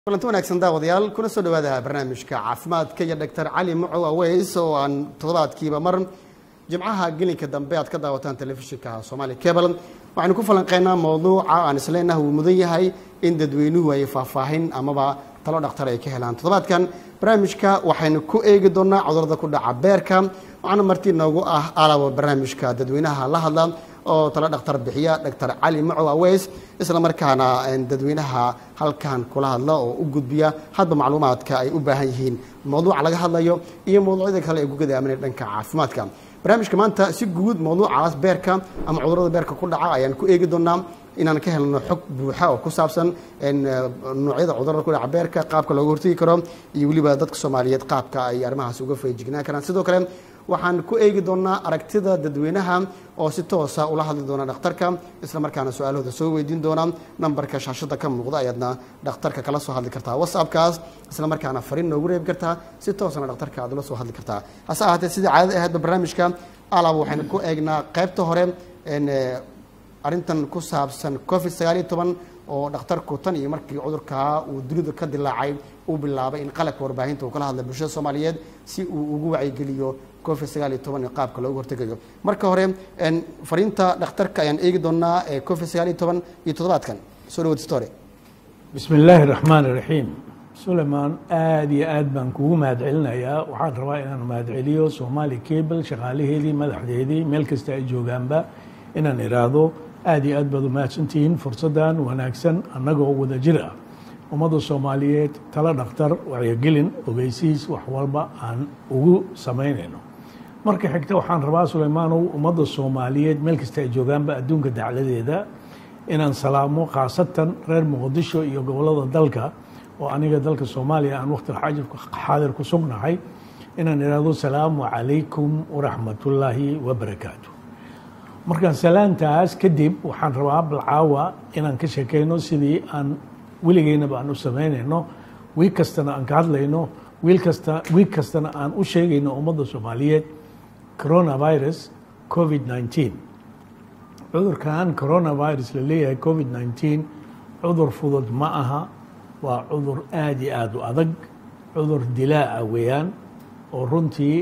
kulanti wanaagsan daawadayaal kuna soo dhawaada barnaamijka caafimaadka iyo doctor cali mucow aweys oo aan toddobaadkiiba mar jimcaha gelinka dambe aad ka daawataan telefishinka somaali cable waxaynu ku falanqeynaa mowduuca aan isleenah uu mudan yahay in dadweynuhu ay faahfaahin amaba talo dhakhtar ay ka helaan toddobaadkan barnaamijka waxaynu ku eegi doonaa cudurada ku dhaca beerka waxaana martii noogu ah alaabo barnaamijka dadweynaha la hadla oo talo dhakhtar bixiya doctor cali macow aweys isla markaana dadweynaha halkan kula hadla oo u gudbiya hadba macluumaadka ay u baahan yihiin mowduuca laga hadlayo iyo mowduucyada kale ee gugada aaminay dhanka caafimaadka barnaamijka maanta si guud mowduucaas beerka ama cudurada beerka ku dhaca ayaan ku eegi doonaa inaan ka helno xog buuxa oo ku saabsan noocyada cudurada ku dhaca beerka qaabka looga hortegi karo iyo weliba dadka soomaaliyeed qaabka ay arrimahaas uga feejignaan karaan sidoo kale waxaan ku eegi doonaa aragtida dadweynaha oo si toosa ula hadli doona dhakhtarka isla markaana su-aalahooda soo weydiin doona nambarka shaashada ka muuqda ayaadna dhakhtarka kala soo hadli kartaa whatsappkaas isla markaana fariin noogu reebi kartaa si toosana dhakhtarka aad ula soo hadli kartaa hase ahaatee sidii caadada ahaydba barnaamijka alab waxaynu ku eegnaa qaybta hore arrintan ku saabsan covid sagaal iyo toban oo dhakhtarku tan iyo markii cudurkaa uu dunida ka dilaacay uu bilaabay in qalabka warbaahinta uu kala hadlay bulshada soomaaliyeed si uu ugu wacyigeliyo covid sagaal iyo toban iyo qaabka loogu hortegayo marka hore fariinta dhakhtarka ayaan eegi doonaa ee covid sagaal iyo toban iyo toddobaadkan soo dhawaad store bismi illaahi raxmaan iraxiim sulaymaan aada iyo aad baan kugu mahadcelinayaa waxaan rabaa inaan mahadceliyo soomaali cable shaqaalaheedii madaxdeedii meel kasta ay joogaanba inaan iraahdo aada iyo aad baad umahadsantihiin fursaddan wanaagsan annagoo wada jir ah ummadda soomaaliyeed tala dhakhtar wacyigelin ogeysiis wax walba aan ugu samaynayno marka xigta waxaan rabaa sulaymaanow ummadda soomaaliyeed meel kasta ay joogaanba adduunka dacladeeda inaan salaamo khaasatan reer muqdisho iyo gobollada dalka oo aniga dalka soomaaliya aan waqti xaadir ku sugnahay inaan idhaahdo salaamu calaykum waraxmatullaahi wabarakaatu markaan salaantaas kadib waxaan rabaa balcaawa inaan ka sheekeyno sidii aan weligeynaba aan u samaynayno wiig kastana aan ka hadlayno wiil kasta wiig kastana aan u sheegayno ummadda soomaaliyeed coronavirus covid nineteen cudurkan coronavirus la leeyahay covid nineteen cudur fudud ma aha waa cudur aada iyo aada u adag cudur dilaaca weeyaan oo runtii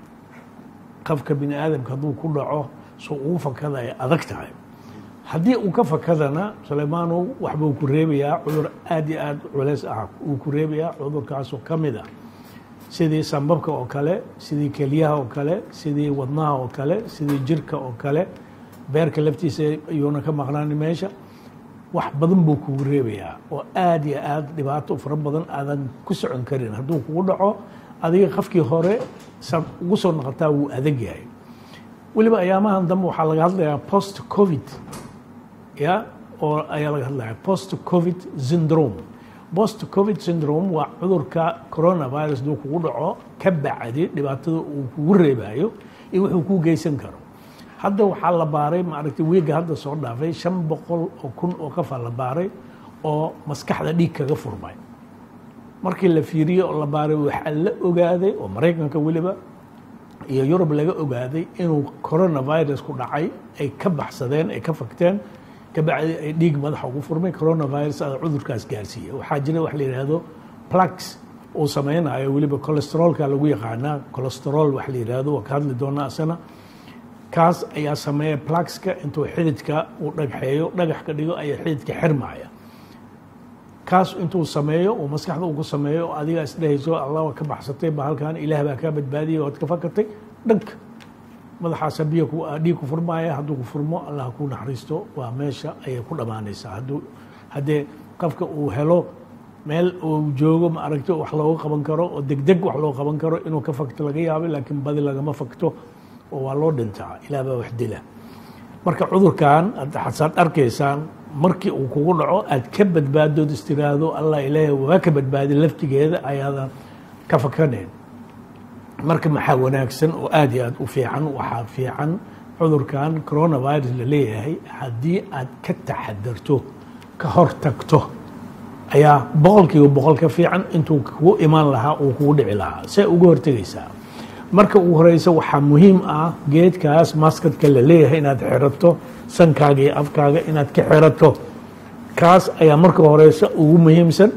qofka bini aadamka hadduu ku dhaco so ugu fakada ay adag tahay haddii uu ka fakadana sulaymaanow waxbuu ku reebayaa cudur aada iyo aada culeys ah uu ku reebayaa cudurkaasoo ka mid ah sidii sambabka oo kale sidii keliyaha oo kale sidii wadnaha oo kale sidii jirka oo kale beerka laftiisa ayuuna ka maqnaanin meesha wax badan buu kugu reebayaa oo aada iyo aada dhibaato fara badan aadan ku socon karin hadduu kugu dhaco adiga qofkii hore saad ugu soo noqotaa wuu adag yahay weliba ayaamahan dambe waxaa laga hadlayaa post covid ya oo ayaa laga hadlaya post covid syndrome post covid syndrome waa cudurka coronavirus duu kugu dhaco ka bacdi dhibaatada uu kugu reebayo iyo wuxuu kuu geysan karo hadda waxaa la baaray maaragtay wiiga hadda soo dhaafay shan boqol oo kun oo qofaa la baaray oo maskaxda dhiig kaga furmay markii la fiiriyey oo la baaray waxaa la ogaaday oo maraykanka weliba iyo yurub laga ogaaday inuu coronavirus ku dhacay ay ka baxsadeen ay ka fagteen kabacdi ay dhiig madaxa ugu furmay coronavirus ada cudurkaas gaarsiiya waxaa jira wax la yidhaahdo plax uu sameynayo weliba colesterolka lagu yaqaanaa colesterol wax la yidhaahdo waa ka hadli doonaa asana kaas ayaa sameeya plaxka intuu xididka uu dhagxeeyo dhagax ka dhigo ayaa xididka xirmaya kaas intuu sameeyo uu maskaxda uu ku sameeyo adiga isdhehayso allah waa ka baxsatay ba halkan ilaah baa kaa badbaadiyay waad ka fakatay dhanka madaxaasa biyo dhiig ku furmaya hadduu ku furmo allah ku naxariisto waa meesha ayay ku dhammaanaysaa hadduu haddee qofka uu helo meel uu joogo ma aragto wax looga qaban karo oo degdeg wax loo qaban karo inuu ka fakto laga yaabo laakiin badi lagama fakto oo waa loo dhintaa ilaah baa wax dila marka cudurkan xasaad arkaysaan markii uu kugu dhaco aad ka badbaadood istiraahdo allah ilaahay waa ka badbaadi laftigeeda ayaadan ka fakanayn marka maxaa wanaagsan oo aada iyo aada u fiican waxaa fiican cudurkan coronavirus la leeyahay haddii aad ka taxadarto ka hor tagto ayaa boqolkiiba boqol ka fiican intuu kugu imaan lahaa uu kugu dhici lahaa see uga hortegaysaa marka ugu horeysa waxaa muhiim ah geedkaas maskadka la leeyahay inaad xirato sankaaga iyo afkaaga inaad ka xirato kaas ayaa marka horeysa ugu muhiimsan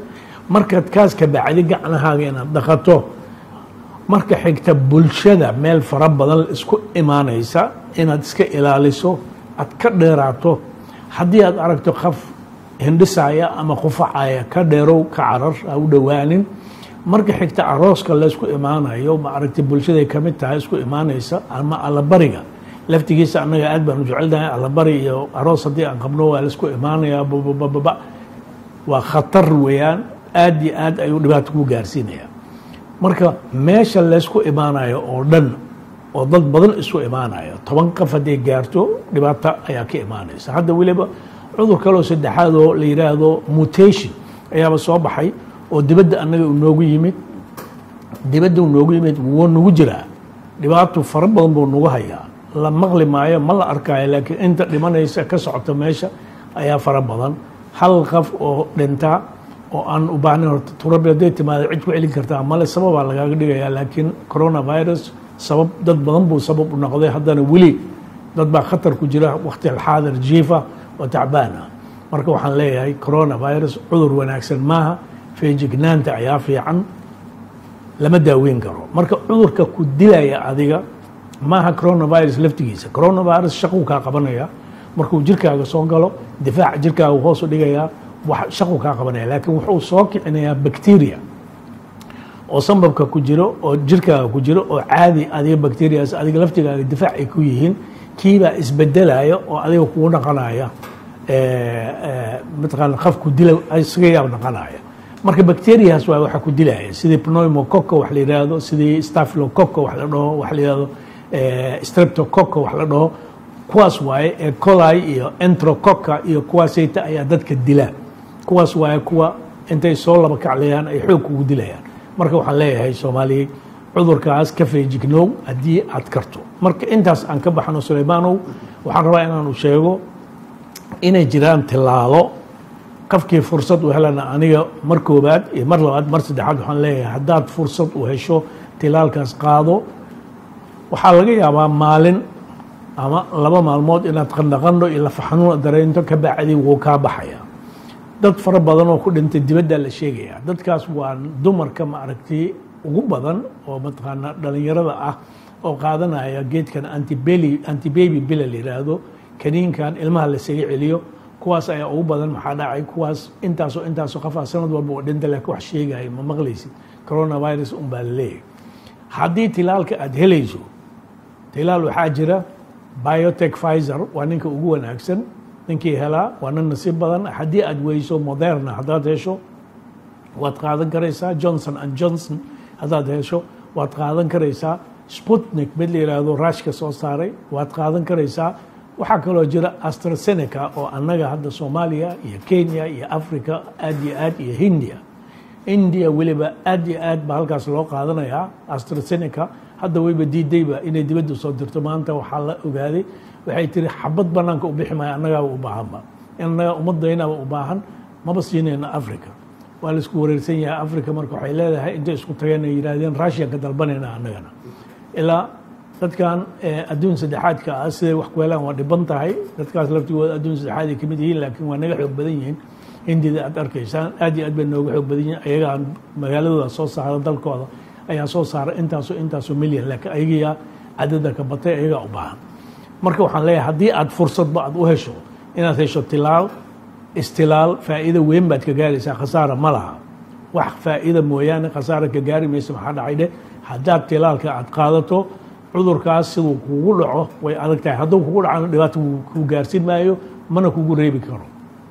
markaad kaas ka bacdi gacnahaaga inaad dhaqato marka xigta bulshada meel fara badan isku imaanaysa inaad iska ilaaliso aad ka dheeraato haddii aad aragto qaf hindhisaya ama qufacaya ka dheerow ka carar ha u dhowaanin marka xigta arooska laysku imaanayo ma aragtay bulshaday ka mid tahay isku imaanaysa ama allabariga laftigiisa annaga aad baan u jecelnahay allabari iyo aroos haddii aan qabno waa laysku imaanayaa babababa waa khatar weeyaan aad iyo aad ayuu dhibaato ku gaarsiinaya marka meesha laysku imaanayo oo dhan oo dad badan isu imaanaya toban qaf hadday gaarto dhibaato ayaa ka imaanaysa hadda weliba cudur kaloo saddexaad oo la yidhaahdo mutation ayaaba soo baxay oo dibadda annaga uu noogu yimid dibadda uu noogu yimid wuu nagu jiraa dhibaato fara badan buu nagu hayaa la maqli maayo ma la arkaayo laakiin inta dhimanaysa ka socota meesha ayaa fara badan hal qaf oo dhintaa oo aan u baahnayn horta turabi hadday timaado cid ku celin kartaa male sababaa lagaaga dhigayaa laakiin coronavirus sabab dad badan buu sabab u noqday haddana weli dad baa khatar ku jira waqti alxaadir jiifa oo tacbaan ah marka waxaan leeyahay coronavirus cudur wanaagsan maaha feejignaanta ayaa fiican lama daaweyn karo marka cudurka ku dilaya adiga maaha coronavirus laftigiisa coronavirus shaquu kaa qabanaya markuu jirkaaga soo galo difaaca jirkaaga hoos u dhigayaa shaquu kaa qabanaya laakiin wuxuu soo kicinayaa bacteria oo sambabka ku jiro oo jirkaaga ku jiro oo caadi adiga bacterias adiga laftigaaga difaac ay ku yihiin kiibaa isbedelaya oo adiga kugu dhaqanaya mataqaana qafku dila isaga yaab dhaqanaya marka bacterias waa waxa ku dilaya sidii pneumococca wax la yidhaahdo sidii staphylococa wax la dhaho wax la yidhahdo streptococca wax la dhaho kuwaas waaye ee coli iyo entrococca iyo kuwaasayta ayaa dadka dila kuwaas waaye kuwa intay soo laba kaclayaan ay xoog kugu dilayaan marka waxaan leeyahay soomaaliya cudurkaas ka feejignow haddii aad karto marka intaas aan ka baxno suleymaanow waxaan rabaa inaanu sheego inay jiraan tilaalo qofkii fursad u helana aniga mar koobaad iyo mar labaad mar saddexaad waxaan leeyahay haddaad fursad u hesho tilaalkaas qaado waxaa laga yaabaa maalin ama laba maalmood inaad qandhaqandho iyo lafaxanuun dareento ka bacdi wuu kaa baxaya dad fara badan oo ku dhintay dibaddaa la sheegaya dadkaas waa dumarka maaragtay ugu badan oo mataqaana dhalinyarada ah oo qaadanaya geedkan antibeli antibaby bila la yidhaahdo kaniinkan ilmaha lasaga celiyo kuwaas ayaa ugu badan maxaa dhacay kuwaas intaasoo intaasoo qofaa sanad walba oo dhinta laakiin wax sheegaya ma maqlaysid coronavirus un baa la leeyahay haddii tilaalka aada helayso tilaal waxaa jira biotech pfizer waa ninka ugu wanaagsan ninkii helaa waa nin nasiib badan haddii aad weyso moderna haddaad hesho waad qaadan karaysaa johnson and johnson haddaad hesho waad qaadan karaysaa sputnik mid la yidhaahdo rushka soo saaray waad qaadan karaysaa waxaa kaloo jira astraseneca oo annaga hadda soomaaliya iyo kenya iyo africa aad iyo aad iyo hindia india weliba aad iyo aad baa halkaas loo qaadanayaa astraseneca hadda wayba diidayba inay dibadda soo dirto maanta waxaa la ogaaday waxay tiri xabad banaanka u bixi maayo annagaaba u baahanba annaga ummaddaynaba u baahan maba siinayna africa waa la isku wareersan yahay africa marka waxay leedahay intay isku tageen ay yidhaahdeen russian ka dalbanayna annagana ilaa dadkan adduun saddexaadka ah siday wax ku helaan waa dhiban tahay dadkaas laftigooda adduun saddexaad ay ka mid yihiin laakiin waa naga xoog badan yihiin hindida aad arkaysaan aad iyo aad bay nooga xoog badan yihiin ayagaa magaaladooda soo saara dalkooda ayaa soo saara intaasoo intaasoo milyan laakiin ayagiyaa cadada ka batay ayagaa u baahan marka waxaan leeyahay haddii aad fursadba aad u hesho inaad hesho tilaal istilaal faa'iido weyn baad ka gaaraysaa khasaara ma laha wax faa'iida mooyaane khasaara ka gaari maysa maxaa dhacay dheh haddaad tilaalka aad qaadato cudurkaas siduu kugu dhaco way adag tahay hadduu kugu dhacana dhibaato kuu gaarsin maayo mana kugu reebi karo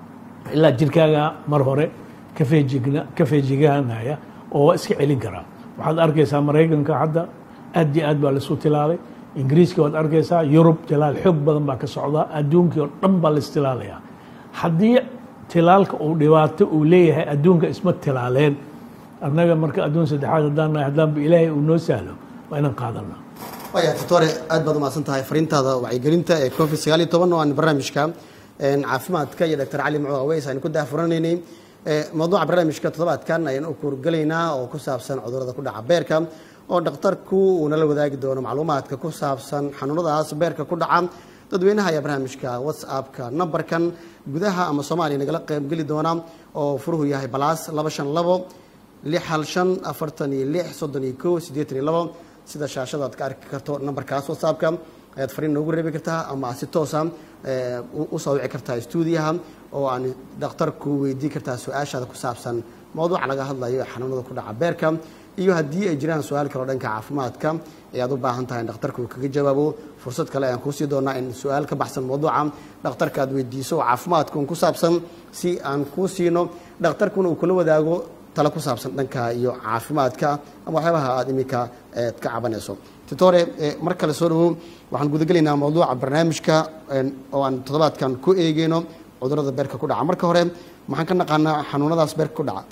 ilaa jirkaaga mar hore ka feejigna ka feejigaanaya oo iska celin karaa waxaad arkaysaa maraykanka hadda aad iyo aad baa laisu tilaalay ingiriiska waad arkaysaa yurub tilaal xoog badan baa ka socdaa adduunkii oo dhan baa laistilaalayaa haddii tilaalka uu dhibaato uu leeyahay adduunka isma tilaaleen annaga marka adduun saddexaad haddaan nahay haddaanba ilaahay uu noo sahlo waa inaan qaadanaa waya doctore aad baad umahadsan tahay fariintaada wacyigelinta ee covid sagaal iyo toban oo aan barnaamijka caafimaadka iyo doctor cali mucuu aweys aynu ku daahfuranaynay mawduuca barnaamijka toddobaadkan ayaan u kuurgelaynaa oo ku saabsan cudurrada ku dhaca beerka oo dhakhtarku uu nala wadaagi doono macluumaadka ku saabsan xanuunadaas beerka ku dhaca dadweynaha ayaa barnaamijka whatsappka nambarkan gudaha ama soomaaliya nagala qaybgeli doona oo furuhu yahay balaas laba shan labo lix hal shan afartan iyo lix soddon iyo kow siddeetan iyo labo sida shaashada aad ka arki karto nambarkaas whatsappka ayaad fariin noogu reebi kartaa ama si toosa usoo wici kartaa stuudiyaha oo aan dhakhtarku weydiin kartaa su-aashaada ku saabsan mowduuca laga hadlayo ee xanuunada ku dhaca beerka iyo haddii ay jiraan su-aal kaleo dhanka caafimaadka ee aad u baahan tahay in dhakhtarku uu kaga jawaabo fursad kale ayaan kuusii doonaa in su-aal ka baxsan mowduuca dhakhtarka aad weydiiso oo caafimaadka un ku saabsan si aan kuu siino dhakhtarkuna uu kula wadaago talo ku saabsan dhanka iyo caafimaadka ama waxyaabaha aad iminka eed ka cabanayso titore mar kale soo dhawow waxaan gudagelaynaa mawduuca barnaamijka oo aan toddobaadkan ku eegeyno cudurada beerka ku dhaca marka hore maxaan ka naqaanaa xanuunadaas beerka ku dhaca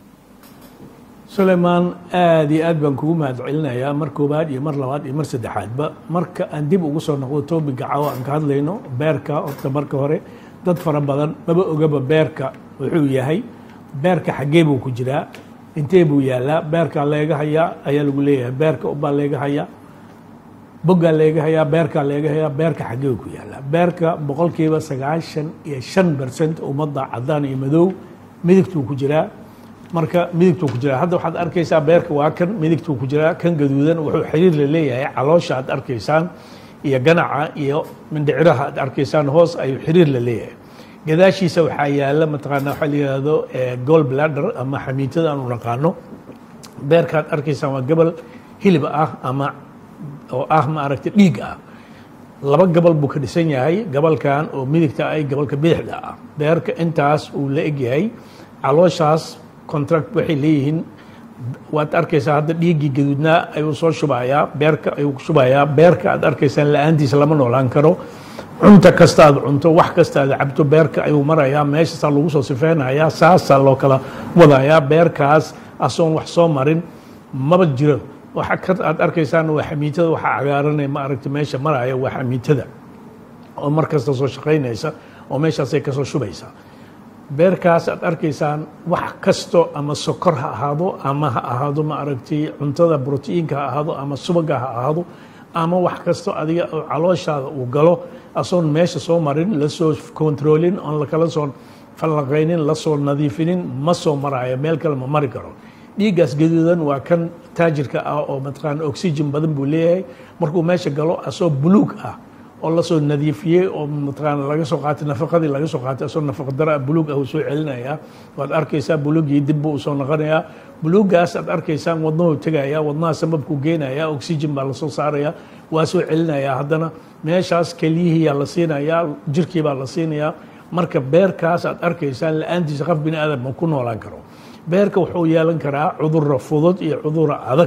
sulaymaan aada iyo aad baan kugu mahad celinayaa mar koowaad iyo mar labaad iyo mar saddexaadba marka aan dib ugu soo noqdo toobinka caawa aan ka hadlayno beerka horta marka hore dad fara badan maba ogaba beerka wuxuu yahay beerka xaggee buu ku jiraa intee buu yaalaa beerkaa leega hayaa ayaa lagu leeyahay beerka ubaa leega hayaa boggaa leega hayaa beerkaa leega hayaa beerka xaggee ku yaalaa beerka boqolkiiba sagaashan iyo shan bercent ummadda cadaan iyo madow midigtuu ku jiraa marka midigtuu ku jiraa hadda waxaad arkaysaa beerka waa kan midigtuu ku jiraa kan gaduudan wuxuu xiriir la leeyahay caloosha aad arkaysaan iyo ganaca iyo mindhiciraha aad arkaysaan hoos ayuu xiriir la leeyahay gadaashiisa waxaa yaala mataqaana waxaa la yihahdo gol bladder ama xamiitada aanu naqaano beerkaad arkaysaan waa gabal hilib ah ama oo ah ma aragtay dhiig ah laba gabal buu ka dhisan yahay gabalkan oo midigta ay gabalka bidixda ah beerka intaas uu la egyahay calooshaas contract waxay leeyihiin waad arkaysaa hadda dhiiggii gaduudnaa ayuu soo shubayaa beerka ayuu shubayaa beerka aad arkaysaan la-aantiisa lama noolaan karo cunta kasta aad cunto wax kasta aad cabto beerka ayuu marayaa meeshaasaa lagu soo sifeynayaa saasaa loo kala wadayaa beerkaas asoon wax soo marin maba jiro waxa ka aad arkaysaan waa xamiitada waxaa cagaaranay ma aragta meesha maraya waa xamiitada oo mar kasta soo shaqaynaysa oo meeshaasay kasoo shubaysaa beerkaas aad arkaysaan wax kasto ama sokor ha ahaado ama ha ahaado ma aragtay cuntada brotiinka ha ahaado ama subaga ha ahaado ama wax kasto adiga oo calooshaada uu galo asoon meesha soo marin lasoo controlin oon lakala soo fallaqaynin lasoo nadiifinin ma soo maraayo meel kale ma mari karo dhiiggaas gaduudan waa kan taajirka ah oo mataqaana oxygen badan buu leeyahay markuu meesha galo asoo buluug ah oo lasoo nadiifiyey oo mataqaana laga soo qaatay nafaqadii laga soo qaatay asoo nafaqa dara buluug ah uu soo celinayaa waad arkaysaa buluugii dib buu usoo noqonayaa buluuggaas aad arkaysaan wadnahuu tegaya wadnaha sababkuu geenaya oxygen baa lasoo saaraya waa soo celinayaa haddana meeshaas keliyihiyaa la siinayaa jirkii baa la siinayaa marka beerkaas aad arkaysaan la-aantiisa qof bini aadam ma ku noolaan karo beerka wuxuu yeelan karaa cudurra fudud iyo cudurra adag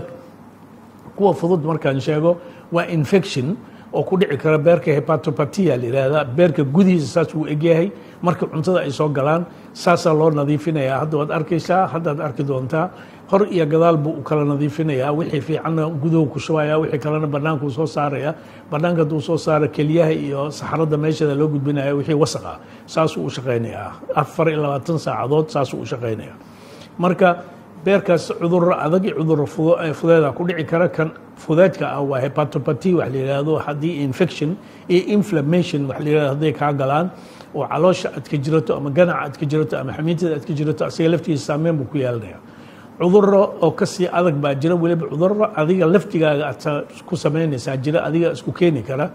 kuwa fudud markaan sheego waa infection oo ku dhici kara beerka hepatopatia la yihahdaa beerka gudihiisa saas wuu egyahay marka cuntada ay soo galaan saasaa loo nadiifinayaa hadda waad arkaysaa haddaad arki doontaa hor iyo gadaal buu u kala nadiifinayaa wixii fiicanna guduhu ku shubaya wixii kalena bannaankuu soo saaraya bannaanka hadduu soo saaro keliyaha iyo saxarada meeshada loo gudbinaya wixii wasaq ah saasuu u shaqaynayaa afar iyo labaatan saacadood saasuu u shaqaynayaa marka beerkaas cudurro adag iyo cudurro fudeeda ku dhici kara kan fudeedka ah waa hepatopati wax la yidhaahdo haddii infection iyo inflammation wax la yidhahdo hadday kaa galaan oo caloosha aad ka jirato ama ganaca aad ka jirato ama xamiitada aad ka jirato asiga laftiisa saameyn buu ku yeelanaya cudurro oo kasii adag baa jira weliba cudurro adiga laftigaaga aad ku samaynaysaa jira adiga isku keeni kara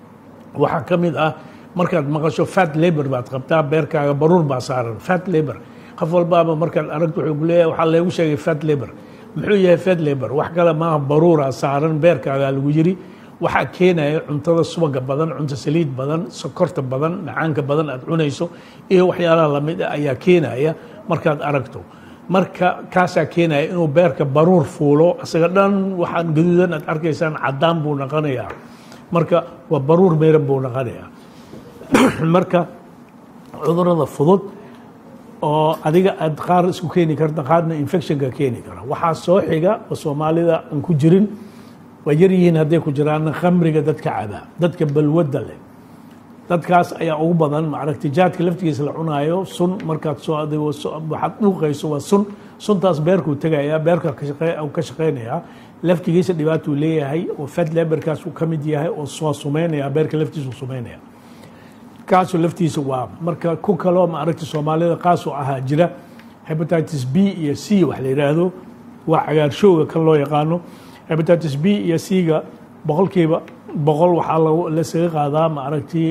waxaa ka mid ah markaad maqasho fat labor baad qabtaa beerkaaga baruur baa saaran fat labor qof walbaaba markaad aragto wuxuu ku leeyahay waxaa leegu sheegay fat labor muxuu yahay fat labor wax kale maaha baruura saaran beerkaagaa lagu yiri waxaa keenaya cuntada subaga badan cunto saliid badan sokorta badan macaanka badan aad cunayso iyo waxyaalaha lamid ah ayaa keenaya markaad aragto marka kaasaa keenaya inuu beerka baruur fuulo isaga dhan waxaan gaduudan aad arkaysaan cadaan buu noqonayaa marka waa baruur meeran buu noqonayaa marka cudurada fudud oo adiga aad qaar isku keeni karta qaarna infectionka keeni kara waxaa soo xiga oo soomaalida aan ku jirin waa yar yihiin hadday ku jiraanna khamriga dadka cabaa dadka balwadda leh dadkaas ayaa ugu badan maaragtay jaadka laftigiisa la cunaayo sun markaad soo adigo waxaad dhuuqayso waa sun suntaas beerkuu tegayaa beerka ka shaqeynayaa laftigiisa dhibaatuu leeyahay oo fat leberkaas uu ka mid yahay oo soo sumeynaya beerka laftiisa sumeynaya kaasoo laftiisa waa marka ku kaloo maaragta soomaalida qaasoo ahaa jira hepatitis b iyo c wax la yidhaahdo waa cagaarshowga kan loo yaqaano hepatitis b iyo c-ga boqolkiiba boqol waxaa lasaga qaadaa maaragtii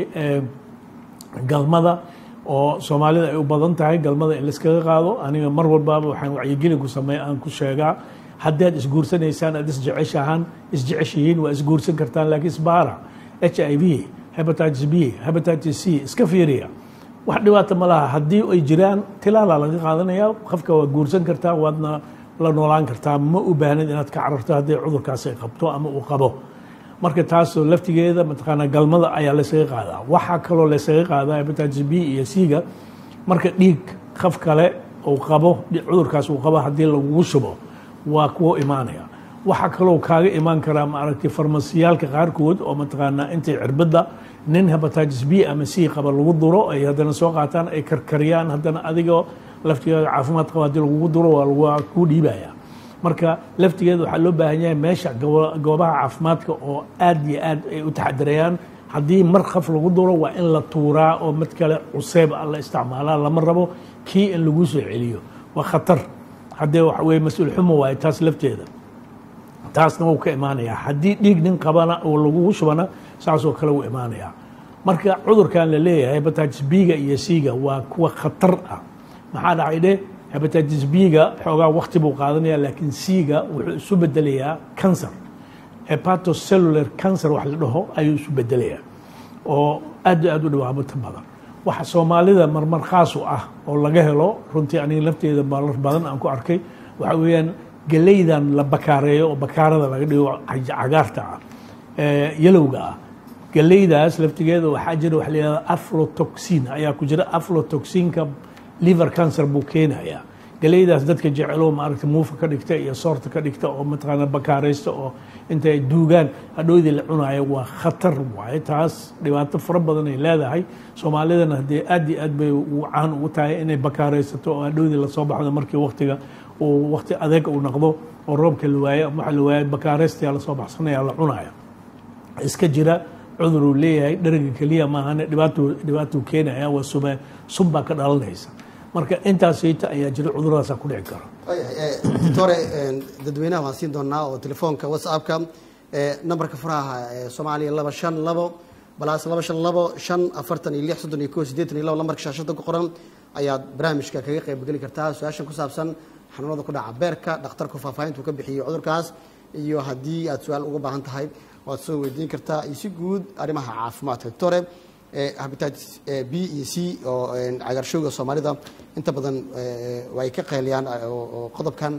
galmada oo soomaalida ay u badan tahay galmada in laiskaga qaado aniga mar walbaaba waxaan wacyigelin ku sameey aan ku sheegaa haddaad isguursanaysaan aad isjeceshahaan isjeceshihiin waa isguursan kartaan laakiin isbaara h i v hepatitis b hepatitis c iska fiiriya wax dhibaata ma laha haddii ay jiraan tilaala laga qaadanaya qofka waa guursan kartaa waadna la noolaan kartaa ma u baahnid inaad ka cararto haddii cudurkaas ay qabto ama uu qabo marka taasoo laftigeeda mataqaanaa galmada ayaa laysaga qaadaa waxaa kaloo laysaga qaadaa hepatitis b iyo c-ga marka dhiig qof kale uu qabo cudurkaas uu qabo haddii lagugu shubo waa kuwo imaanaya waxaa kaloo kaaga imaan karaa maaragtay farmasiyaalka qaarkood oo mataqaanaa intay cirbadda nin hepatitis b ama c qaba lagu duro ay haddana soo qaataan ay karkariyaan haddana adigoo laftigeeda caafimaad qaba haddii lagugu duro waa kuu dhiibaya marka laftigeeda waxaa loo baahan yahay meesha goobaha caafimaadka oo aad iyo aad ay u taxadirayaan haddii mar qaf lagu duro waa in la tuuraa oo mid kale cuseeb a la isticmaalaa lama rabo kii in lagu soo celiyo waa khatar haddee waxa weye mas-uul xumo waaye taas lafteeda taasna wuu ka imaanayaa haddii dhiig nin qabana oo lagugu shubana saasoo kale wuu imaanayaa marka cudurkan la leeyahay hepatitis b-ga iyo c-ga waa kuwa khatar ah maxaa dhacay dheh hepatitis b-ga xoogaa wakti buu qaadanaya laakiin c-ga wuxuu isu bedelayaa cancer hepatocellular cancer wax la dhaho ayuu isu bedelayaa oo aad aad u dhibaato badan waxa soomaalida marmar khaas u ah oo laga helo runtii aniga lafteeda marar badan aan ku arkay waxa weeyaan galeydan la bakaareeyo oo bakaarada laga dhigo cagaarta ah yalowga ah galeydaas laftigeeda waxaa jira waxa la yihahda aflotoxin ayaa ku jira aflotoxinka liver cancer buu keenayaa galeydaas dadka jecelo maaragta muufa ka dhigta iyo soorta ka dhigta oo mataqaana bakaaraysta oo intay duugaan hadhoodii la cunayo waa khatar waaye taas dhibaato fara badan ay leedahay soomaalidana haddee aad iyo aad bay caan ugu tahay inay bakaaraysato oo hadhoodii lasoo baxdo markii waktiga uu wakti adeeg uu noqdo oo roobka la waayo waxa la waayo bakaaraystayaa lasoo baxsanaya la cunaya iska jira cudur uu leeyahay dheriga keliya maahane dhibaato dhibaatuu keenaya waa suma sun baa ka dhalanaysa marka intaasayta ayaa jira cuduradaasa ku dhici kara doctore dadweynaha waan siin doonaa oo telefoonka whatsappka nambarka furaha soomaaliya laba shan labo balaas laba shan labo shan afartan iyo lix soddon iyo ko siddeetan iyo labo lambarka shaashada ku qoran ayaad barnaamijka kaga qaybgeli kartaa su-aashan ku saabsan xanuunada ku dhaca beerka dhakhtarku faahfaahintuu ka bixiyey cudurkaas iyo haddii aad su-aal uga baahan tahay waad soo weydiin kartaa iyo si guud arrimaha caafimaadka doctore hepatitis b iyo c oo cagaarshowga soomaalida inta badan way ka qeyliyaan oo qodobkan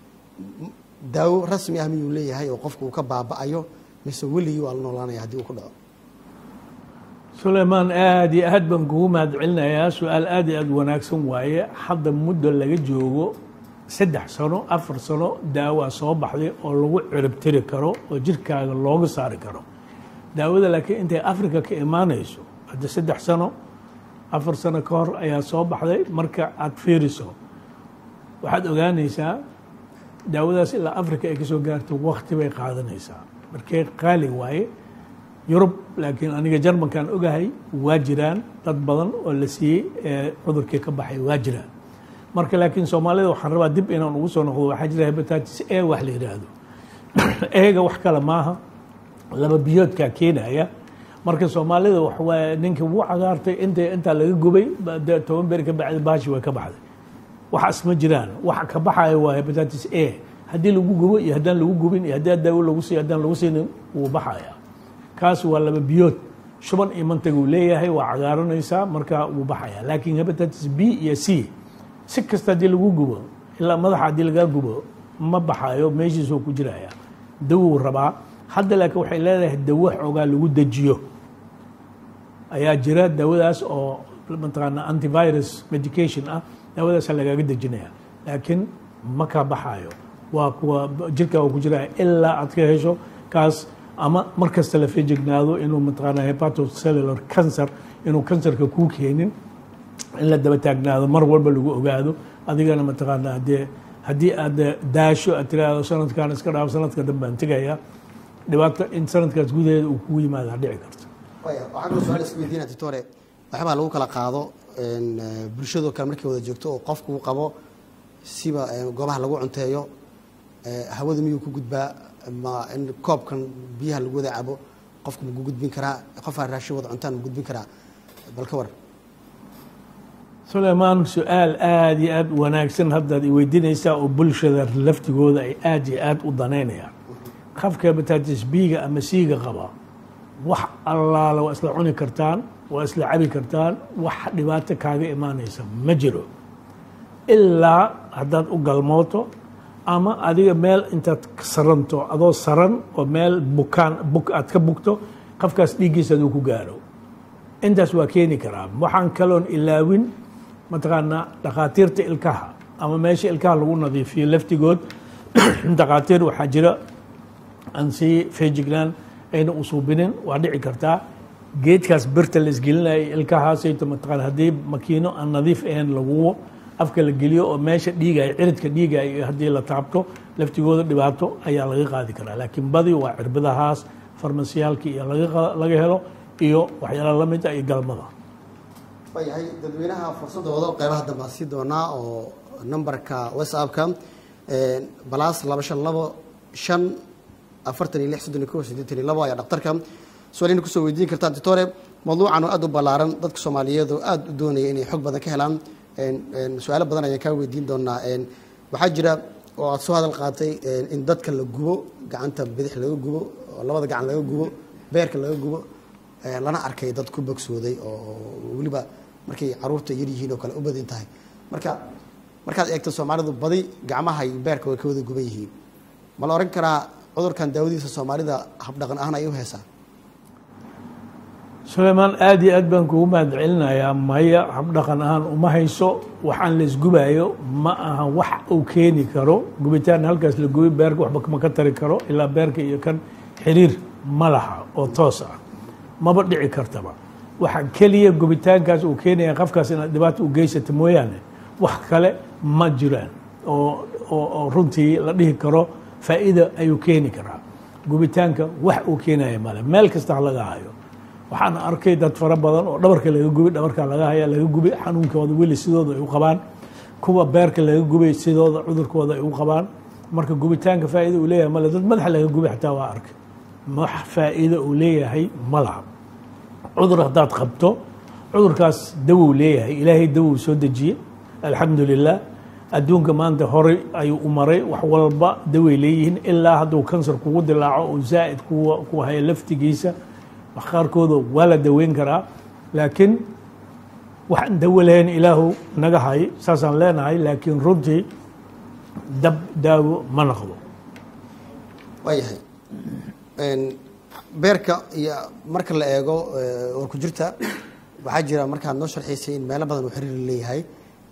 daawo rasmi ah miyuu leeyahay oo qofku uu ka baaba'ayo mise weligii waa la noolaanaya haddii uu ku dhaco sulaymaan aad iyo aad baan kugu mahad celinayaa su-aal aad iyo aad wanaagsan waaye hadda muddo laga joogo saddex sano afar sano daawaa soo baxday oo lagu ciribtiri karo oo jirkaaga looga saari karo daawada laakiin intay africa ka imaanayso hadda saddex sano afar sano ka hor ayaa soo baxday marka aad fiiriso waxaad ogaanaysaa daawadaas ilaa africa ay kasoo gaarto wakti bay qaadanaysaa markee qaali waaye yurub laakiin aniga jarmankan ogahay waa jiraan dad badan oo la siiyey ee cudurkii ka baxay waa jiraan marka laakiin soomaalida waxaan rabaa dib inaan ugu soo noqdo waxaa jira hepatitis a wax la yidhaahdo eega wax kale maaha laba biyoodkaa keenaya marka soomaalida waxawaaye ninka wuu cagaartay inta intaa laga gubay toban beri ka bacdi baashi way ka baxday waxaas ma jiraan waxa ka baxaya waa hepatitis a haddii lagu gubo iyo haddaan lagu gubin iyo haddii daawo lagu siiyo haddaan lagu siinin wuu baxaya kaas waa laba biyood shuban iyo mantag uu leeyahay waa cagaaranaysaa marka wuu baxaya laakiin hepatitis b iyo c si kasta haddii lagu gubo ilaa madaxa haddii lagaa gubo ma baxayo meeshiisuu ku jiraya dawou rabaa hadda laakiin waxay leedahay dawo xoogaa lagu dejiyo ayaa jira daawadaas oo mataqaana antivirus medication ah daawadaasa lagaaga dejinaya laakiin ma kaa baxayo waa kuwa jirkaa ku jiraya ilaa aad ka hesho kaas ama mar kasta la fejignaado inuu mataqaana hepatocellular cancer inuu kansarka kuu keenin in la daba taagnaado mar walba lagu ogaado adigana mataqaana dee haddii aad daasho aad tiraahdo sanadkan iska dhaaf sanadka dambe aan tegaya dhibaato in sanadkaas gudaheeda uu kugu yimaada dhici karto waxaa kaloo su-aal iska weydiina titore waxbaa lagu kala qaado bulshadoo kale markay wada joogto oo qofku uu qabo siba goobaha lagu cunteeyo hawada miyuu ku gudbaa ma in koobkan biyaha lagu wada cabo qofku ma ku gudbin karaa qofaa raashin wada cuntaan ma gudbin karaa bal ka war sulaymaan su-aal aada iyo aada wanaagsan haddaad i weydiinaysaa oo bulshada laftigooda ay aada iyo aada u danaynayaan qafka hepatitis b-ga ama c-ga qaba wax allaala waa isla cuni kartaan waa isla cabi kartaan wax dhibaato kaaga imaanaysa ma jiro ilaa haddaad u galmooto ama adiga meel intaad saranto adoo saran oo meel bukaan buk aad ka bugto qafkaas dhiiggiisa aduu ku gaaro intaas waa keeni karaa waxaan kaloon ilaawin mataqaanaa dhakhaatiirta ilkaha ama meesha ilkaha lagu nadiifiyo laftigood dhakhaatiir waxaa jira aan sii feejignaan ayna usuubinin waa dhici kartaa geedkaas birta la isgelinaya ilkahaasayto mataqaana haddii makiino aan nadiif ahayn laguwo afka la geliyo oo meesha dhiigaya ciridka dhiigaya iyo haddii la taabto laftigooda dhibaato ayaa laga qaadi karaa laakiin badi waa cirbadahaas farmasiyaalka iyo laga helo iyo waxyaala la mid ah iyo galmada waayahay dadweynaha fursadooda qeybaha dambe aan sii doonaa oo numberka whatsappka balaas laba shan labo shan afartan iyo lix soddon iyo kow siddeetan iyo labo ayaa dhaktarka su-aalina kusoo weydiin kartaan titore mawduucan oo aada u ballaaran dadka soomaaliyeed oo aada u doonaya inay xog badan ka helaan su-aalo badan ayaan kaa weydiin doonaa waxaa jira oo aada soo hadal qaatay in dadka la gubo gacanta bidix laga gubo oo labada gacan laga gubo beerka laga gubo lana arkay dad ku bogsooday oo weliba markay caruurta yar yihiin oo kale u badin tahay marka markaad eegto soomaalidu badi gacmaha iyo beerka way ka wada guban yihiin ma la ohan karaa cudurkan daawadiisa soomaalida habdhaqan ahaan ay u heesaa sulaymaan aada iyo aad baan kugu mahad celinayaa maya habdhaqan ahaan uma hayso waxaan la isgubayo ma aha wax uu keeni karo gubitaan halkaas la gubi beerka waxba ma ka tari karo ilaa beerka iyo kan xiriir ma laha oo toos ah maba dhici kartaba waxa keliya gubitaankaas uu keenaya qafkaas inaad dhibaato u geysata mooyaane wax kale ma jiraan oo oo runtii la dhihi karo faa'iida ayuu keeni karaa gubitaanka wax uu keenaya male meel kasta ha laga hayo waxaan arkay dad fara badan oo dhabarka laga gubi dhabarka laga haya laga gubi xanuunkooda weli sidooda ay u qabaan kuwa beerka laga gubay sidooda cudurkooda ay u qabaan marka gubitaanka faa'iida uu leeyahay male dad madaxa laga gubi xataa waa arkay wax faa'iida uu leeyahay ma laha cudur haddaad qabto cudurkaas dawow leeyahay ilaahay dawow soo dejiyey alxamdu lilah adduunka maanta horey ayuu u maray wax walba daway leeyihiin ilaa hadduu kansar kugu dilaaco oo zaa'id ku haya laftigiisa wax qaarkooda waa la daweyn karaa laakiin waxaan dawo lahayn ilaahu naga hay saasaan leenahay laakiin runtii dab daawo ma noqdo waayahay beerka iyo marka la eego war ku jirta waxaa jira markaad noo sharxiisay in meelo badan uu xiriir leeyahay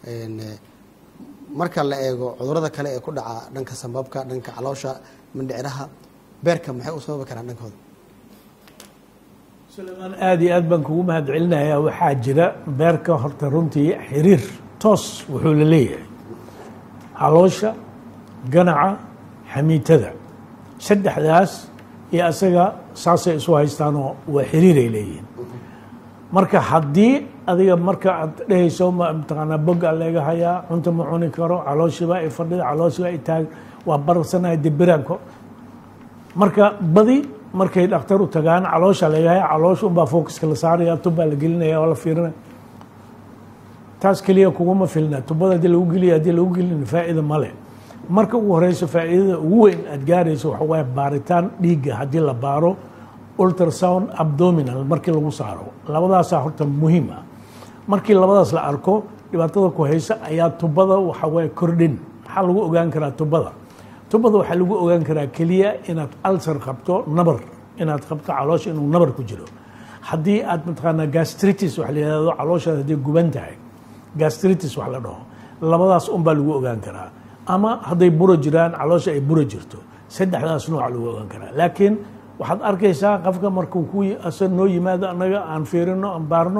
marka la eego cudurada kale ee ku dhaca dhanka sambabka dhanka caloosha mindhiciraha beerka maxay u sababi karaan dhankooda sulaymaan aada iyo aad baan kugu mahad celinayaa waxaa jira beerka horta runtii xiriir toos wuxuu la leeyahay caloosha ganaca xamiitada saddexdaas iyo asaga saasay isu haystaanoo waa xiriiray leeyihiin marka haddii adiga marka aad dhehayso mataqaanaa bogga leega hayaa cunta ma cuni karo calooshiba i fadhida calooshiba i taag waa bararsanahay dibiraanko marka badi markay dhakhtar u tagaan caloosha laga haya caloosha unbaa focuska la saaraya tubbaa la gelinaya oo la fiirinaya taas keliya kuguma filna tubada haddii lagu geliya haddii lagu gelin faa'iida male marka ugu horeyso faa'iidada ugu weyn aad gaarayso waxa waaye baaritaan dhiigga haddii la baaro ultrasound abdominal markii lagu saaro labadaasaa horta muhiim ah markii labadaas la arko dhibaatada ku haysa ayaa tubada waxa waaye kordhin maxaa lagu ogaan karaa tubada tubada waxaa lagu ogaan karaa keliya inaad alsar qabto nabar inaad qabto caloosha inuu nabar ku jiro haddii aad mataqaanaa gastritis wax la yihahdo calooshaad haddii guban tahay gastritis wax la dhaho labadaas unbaa lagu ogaan karaa ama hadday buro jiraan caloosha ay buro jirto saddexdaas nooca lagu ogaan karaa laakiin waxaad arkaysaa qofka markuu ku noo yimaado annaga aan fiirino aan baarno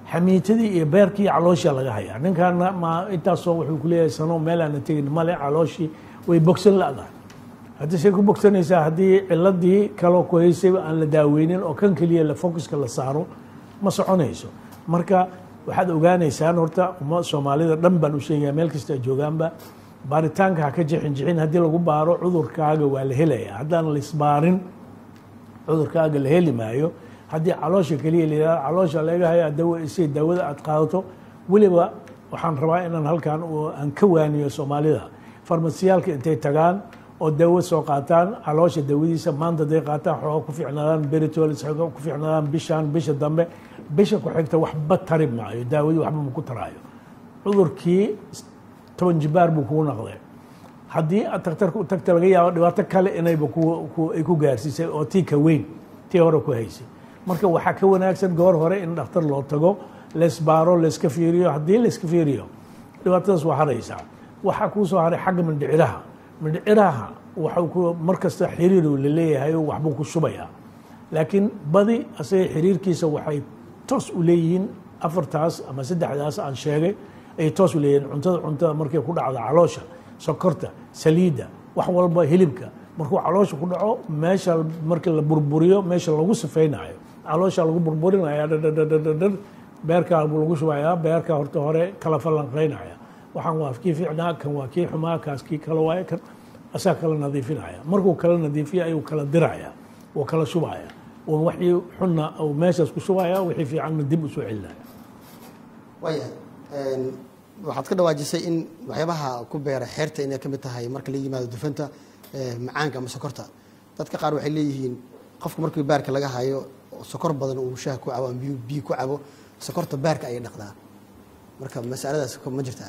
xamiitadii iyo beerkii iyo calooshia laga hayaa ninkaana ma intaasoo wuxuu kuleeyahay sano meel aana tegin male calooshii way bogsan la-dahay haddii say ku bogsanaysaa haddii ciladii kaloo ku haysay aan la daaweynin oo kan keliya la focuska la saaro ma soconayso marka waxaad ogaanaysaan horta uma soomaalida dhan baan u sheegaya meel kasta ay joogaanba baaritaanka ha ka jixin jixin haddii lagu baaro cudurkaaga waa la helaya haddaan la isbaarin cudurkaaga la heli maayo haddii caloosha keliya layihahdo caloosha laga haya dawa isay daawada aad qaadato weliba waxaan rabaa inaan halkan aan ka waaniyo soomaalida farmasiyaalka intay tagaan oo daawo soo qaataan caloosha daawadiisa maanta haday qaataan xooga ku fiicnaadaan beritols xooga ku fiicnaadaan bishaan bisha dambe bisha ku xigta waxba tari maayo daawadii waxba ma ku taraayo cudurkii toban jibaar buu kugu naqday haddii aad takhtarka u tagta laga yaabo dhibaato kale inayba ay ku gaarsiisay oo tii ka weyn tii hore ku haysay marka waxaa ka wanaagsan goor hore in dhakhtar loo tago laysbaaro layska fiiriyo haddii layska fiiriyo dhibaatadaas waa haraysaa waxaa kuu soo haray xagga mindhiciraha mindhiciraha waxau ku mar kasta xiriiru la leeyahay oo waxbuu ku shubayaa laakiin badi asaga xiriirkiisa waxay toos u leeyihiin afartaas ama saddexdaas aan sheegay ayay toos u leeyihiin cuntada cuntada markay ku dhacdo caloosha sokorta saliidda wax walba hilibka markuu caloosha ku dhaco meesha marka la burburiyo meesha lagu sifaynayo caloosha lagu burburinaya dhadhadhadhadhar beerkaa buu lagu shubayaa beerkaa horta hore kala falanqaynaya waxaan waa kii fiicnaa kan waa kii xumaa kaas kii kala waaye kan asaa kala nadiifinaya markuu kala nadiifiya ayuu kala diraya oo kala shubaya oo waxii xunna uu meeshaas ku shubaya wixii fiicanna dib u soo celinaya waayahay waxaad ka dhawaajisay in waxyaabaha ku beera xeerta inay ka mid tahay marka la yimaado dufanta macaanka ama sokorta dadka qaar waxay leeyihiin qofku markii baarka laga hayo sokor badan uu shaah ku cabo ama biyo biyo ku cabo sokorta baarka ayay dhaqdaa marka masaladaas ma jirtaa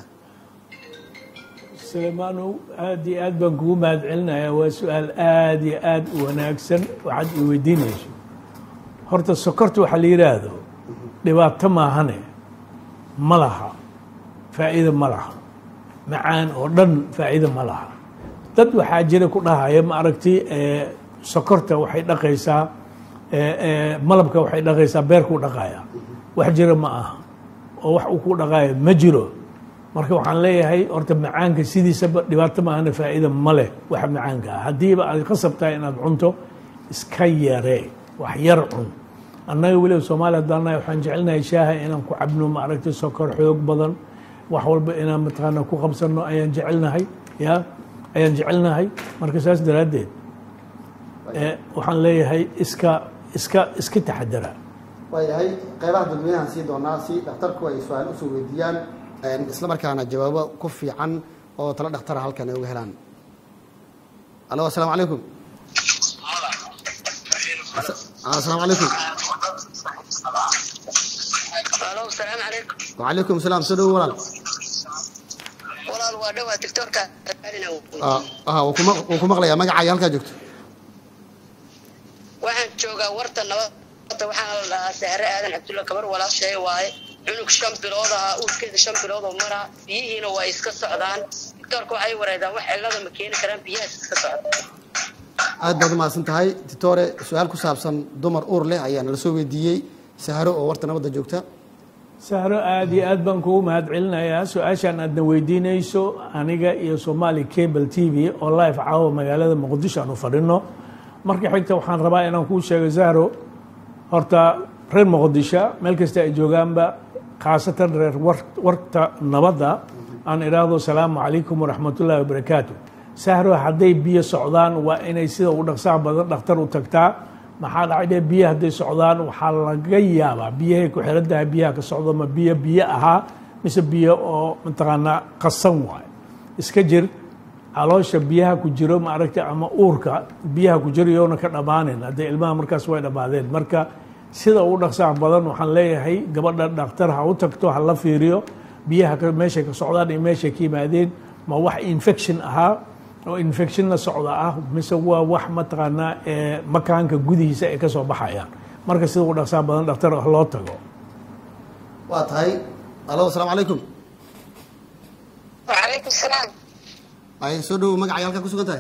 suleymaanow aada iyo aad baan kugu mahad celinayaa waa su-aal aada iyo aada u wanaagsan waxaad i weydiinayso horta sokorta waxaa la yidhaahdo dhibaato maahane ma laha faa'iida ma laha macaan oo dhan faa'iida ma laha dad waxaa jira ku dhahaya ma aragti sokorta waxay dhaqaysaa malabka waxay dhaqaysaa beerkuu dhaqaya wax jira ma aha oo wax uu ku dhaqayo ma jiro marka waxaan leeyahay horta macaanka sidiisaba dhibaato maahana faa'iida ma leh waxa macaanka ah haddiiba aad khasab tahay inaad cunto iska yaree wax yar cun annaga weliba soomaaliya haddaan nahay waxaan jecelnahay shaaha inaan ku cabno ma aragti sokor xoog badan wax walba inaan mataqaana ku qabsanno ayaan jecelnahay ya ayaan jecelnahay marka saas daraaddeed waxaan leeyahay iska iska iska taxadara waayahay qeybaha dadweynahan sii doonaa si dhakhtarku ay su-aal usoo weydiiyaan isla markaana jawaabo ku fiican oo tala dhakhtara halkan ay uga helaan alo asalaamu calaykum asalaamu calaykum alo salaamu calaykum wacalaykum salaam soo dhowo walaal walaal waa dhowaa doctorka wuu ku maqlayaa magacaaga halkaa joogto waxaan joogaa warta nabadda waxaana la dhahaa sahre aadan cabdulla gabar walaashay waaye cunug shan bilood ahaa uurkeeda shan bilood oo maraa biyihiina waa iska socdaan doctorka waxay wareedaan wax cillada ma keeni karaan biyahaas iska socda aad baad umahadsan tahay titore su-aal ku saabsan dumar uur leh ayaa nala soo weydiiyey sahro oo warta nabadda joogta sahro aada iyo aad baan kugu mahad celinayaa su-aashaan aadna weydiinayso aniga iyo somali cable t v oo live caawa magaalada muqdisho aan u fadhino marka xigta waxaan rabaa inaan kuu sheego sahro horta reer muqdisho meel kasta ay joogaanba khaasatan reer warta nabadda aan idhaahdo asalaamu calaykum waraxmatullaahi wabarakaatu sahro hadday biyo socdaan waa inay sida u dhaqsaha badan dhakhtar u tagtaa maxaa dhacay dhe biyo hadday socdaan waxaa laga yaabaa biyahay ku xiran tahay biyaha ka socdo ma biyo biyo ahaa mise biyo oo mataqaanaa qasan waayo iska jir caloosha biyaha ku jiro ma aragta ama uurka biyaha ku jiro yoona ka dhammaanin haddee ilmaha markaas way dhammaadeen marka sida u dhaqsaha badan waxaan leeyahay gabadha dhakhtar ha u tagto ha la fiiriyo biyaha meeshay ka socdaan iyo meeshay ka yimaadeen ma wax infection ahaa oo infection la socda ah mise waa wax mataqaanaa ee makaanka gudihiisa ay ka soo baxayaan marka sida u dhaqsaha badan dhakhtar loo tago waa tahay alo asalaamu calaykum wacalaykum salaam ay soo dhowo magacay halkaa ku sugan tahay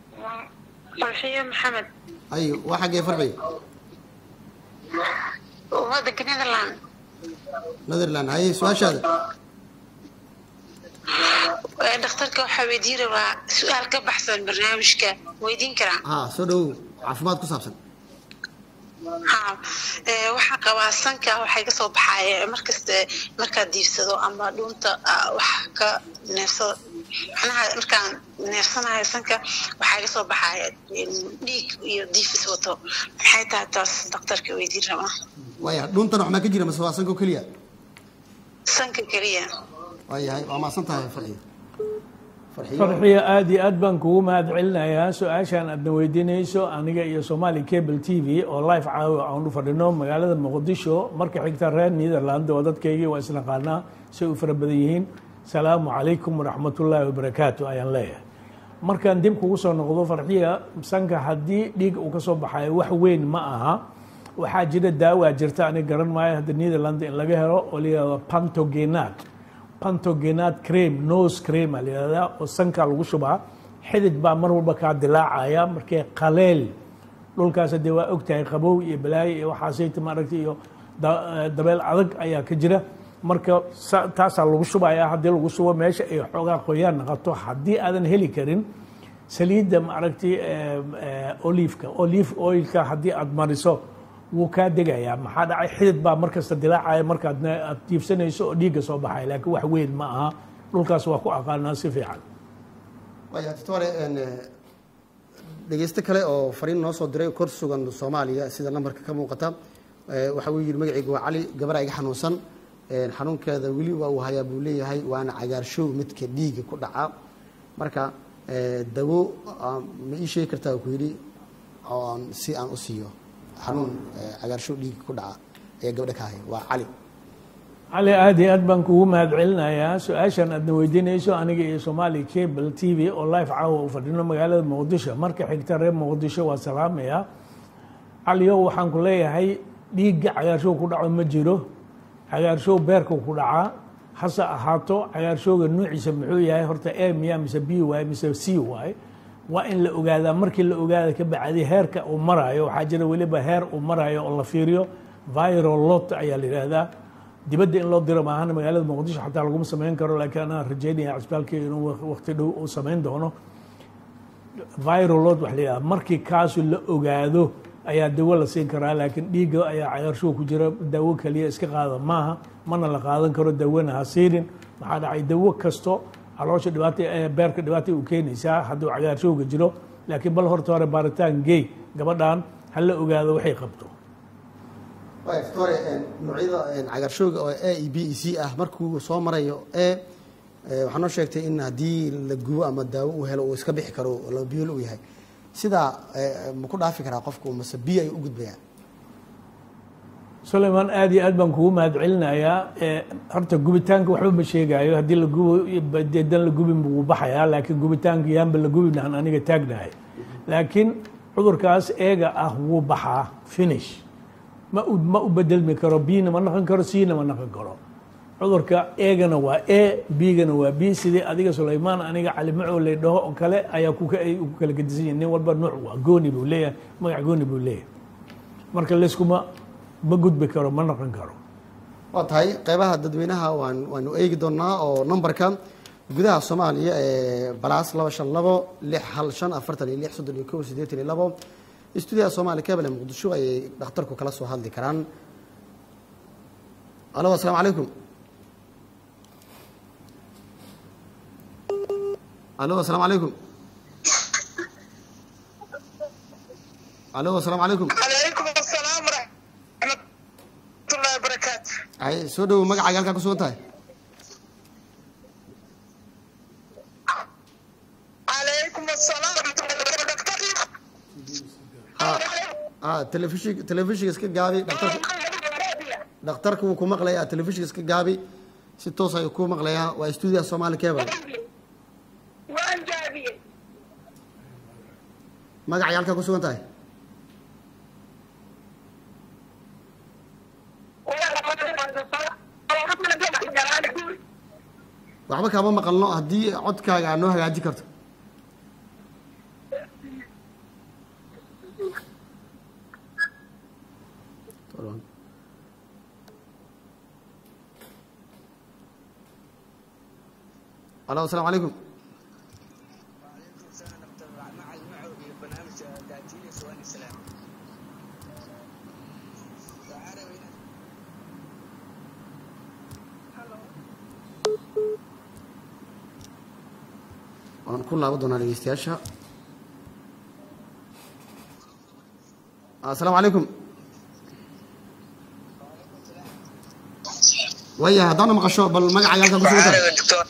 farxiyo maxamed ay waa xaggee farxi waddanka netherland netherland haye su-aashaada Ee, dhakhtarka waxaa weydiin rabaa su-aal ka baxsan barnaamijka weydiin karaa ha soo dhawow caafimaad ku saabsan ha ee, waxaa qabaa sanka waxay kasoo baxaaya markasta markaad diibsado ama dhuunta ah, wax ka neefsado macnaha markaan neefsanayo sanka waxaa kasoo baxaaya em, dhiig iyo diifis wato maxay tahay taas dhakhtarka weydiin rabaa waaya dhuuntan wax maa ka jira mase waa sanko keliya sanka keliya waayahay waa maasan tahay farxiyo farxiyo farxiyo aad iyo aad baan kugu mahad celinayaa su-aashaan aadna weydiinayso aniga iyo somali cable t v oo live caawa aan u fadhino magaalada muqdisho marka xigta reer netherland oo dadkaygii waa isnaqaanaa say u fara badan yihiin salaamu calaykum waraxmatullaahi wabarakaatu ayaan leeyahay markaan dib kugu soo noqdo farxiya sanka haddii dhiig uu ka soo baxayo wax weyn ma aha waxaa jira daawaa jirta aniga garan maayo hadda netherland in laga helo oo la yihahdo pantogenat pantogenat cream nose cream aa la yihahdaa oo sanka lagu shubaa xidid baa mar walba kaa dilaacaya markee qaleel dhulkaas haddee waa ogtahay qabow iyo balaayo iyo waxaasayta maaragtay iyo da- eh, dabeel adag ayaa ka jira marka sa- taasaa lagu shubaya haddii lagu shubo meesha ay xoogaa qoyaan naqato haddii aadan heli karin saliidda maaragtay oliveka olive oilka haddii aad mariso wuu kaa degayaa maxaa dhacay xidid baa markasta dilaacaya markaad ne- aad tiibsanayso oo dhiigga soo baxaya laakiin wax weyn ma aha dhulkaas waa ku aqaanaa si fiican waaya doctore een, eh, dhegeyste kale oo fariin noo soo diray kor sugan soomaaliya sida nambarka ka muuqata eh, waxa uu yidhi magacaygu waa cali gabar iga xanuunsan een, xanuunkeeda weli waa uu hayaa buu leeyahay waana cagaarshow midka dhiiga ku dhaca marka eh, dawo ah, ma ii sheegi kartaa ku yidhi oon si aan u siiyo xanuun eh, cagaarshow dhiiga ku dhaca ee gabdha ka haya waa cali cali aad iyo aad baan kugu mahad celinayaa su-aashan aadna weydiinayso aniga iyo somali cable t v oo live caawa u fadhino magaalada muqdisho marka xigta reer muqdisho waa salaamaya caliyow waxaan ku leeyahay dhiigga cagaarshow ku dhaco ma jiro cagaarshow beerka ku dhacaa hase ahaato cagaarshowga nuuciisa muxuu yahay horta a miya mise b waay mise c waay waa in la ogaadaa markii la ogaada ka bacdi heerka uu maraayo waxaa jira weliba heer uu maraayo oo la fiiriyo viral lot ayaa la yidhaahdaa dibadda in loo diro maahana magaalada muqdisho xataa laguma samayn karo laakiin anaa rajeynaya cisbitaalka inuu waqti dhow uu samayn doono viral load wax la yidhaha markii kaasu la ogaado ayaa dawo la siin karaa laakiin dhiigga ayaa cagaarshow ku jira dawo kaliya iska qaada maaha mana la qaadan karo dawona ha siinin maxaa dhacay dawo kasto caloosha dhibaata ee beerka dhibaata u keenaysaa hadduu cagaarshowga jiro laakiin bal horta hore baaritaan gey gabadhan ha la ogaado waxay qabto waaya doctore een, noocyada een, cagaarshowga oo a e b e c ah markuu soo marayo e eh, waxaa noo sheegtay in haddii la gubo ama daawo uu helo uu iska bixi karo laba biyool uu yahay sidaa eh, ma ku dhaafi karaa qofku mase biyo ayuu u gudbayaa sulaymaan aad iyo aad baan kugu mahad celinayaa ee, horta gubitaanka waxba ma sheegaayo haddii la gubo dee dan la gubin buu baxayaa laakiin gubitaanka yaanba la gubinahan aniga taagnahay laakiin cudurkaas eega ah wuu baxaa finish ma u ma u bedelmi karo bina ma naqon karo cna ma naqon karo cudurka eegana waa e bigana waa b sidii adiga sulaymaan aniga cali macow lay dhaho oo kale ayaa ku ay ku kala gedisan yihin nin walba nuuc waa gooni buu leeyahay magac gooni buu leeyahay marka layskuma ma gudbi karo ma noqon karo waa tahay qeybaha dadweynaha waan waanu eegi doonaa oo nambarka gudaha soomaaliya ee balaas laba shan labo lix hal shan afartan iyo lix soddon iyo kow siddeetan iyo labo istuudiyaha soomaaliya kabel ee muqdisho ayay dhakhtarku kala soo hadli karaan alo asalaamu calaykum alo asalaamu calaykum alo asalaamu calaykum calaykum asalaam waraxmatullahi wabarakaatu ay soo dhowow magacaaga halkaa ku sugan tahay calaykum asalaam waraxmatullahi wabarakaatu ah telefishin telefishinka iska gaabi dhakhtarku dhakhtarku wuu ku maqlayaa telefishinka iska gaabi si toos ayuu ku maqlayaa waa stuudiyaha soomaali cable waan jaabiyey magacay halkaa ku sugan tahay waxba kaama maqalno haddii codkaaga aad noo hagaaji karto alo asalaamu calaykum waan ku laaban doonaa dhegeystayaasha asalaamu calaykum waya haddaana maqasho bal magacaaga halkaa kusugan tahay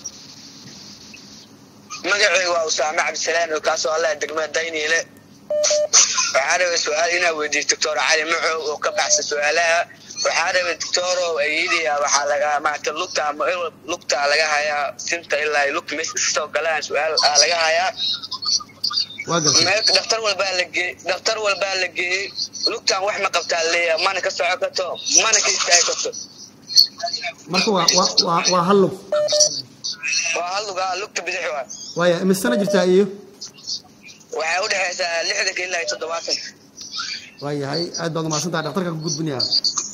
magacayga waa usaame cabdisalaan oo kaasoo allah degmada dayniile waxaa rabay su-aal inaa weydiiyo doctor cali macow oo ka baxsa su-aalaha waxaa rabay doctorow ayidaya waxaa laga maarata lugta ama lugta laga hayaa sinta ilaa lugta meesha kasoo galaan su-aal aa laga hayaa waa gartay meel dhaktar walbaa la geeyey dhaktar walbaa la geeyey lugtan wax ma qabtaa leeya mana ka soco karto mana ka istaagi karto marka waa waa waa waa hal lug waa hal lugaa lugta bidix waa waaya imisana jirtaa iyo waxay u dhexaysaa lixdanka ilaa iyo toddobaatanka waayahay aad baad umahadsan tahay dhaktarka ku gudbinayaa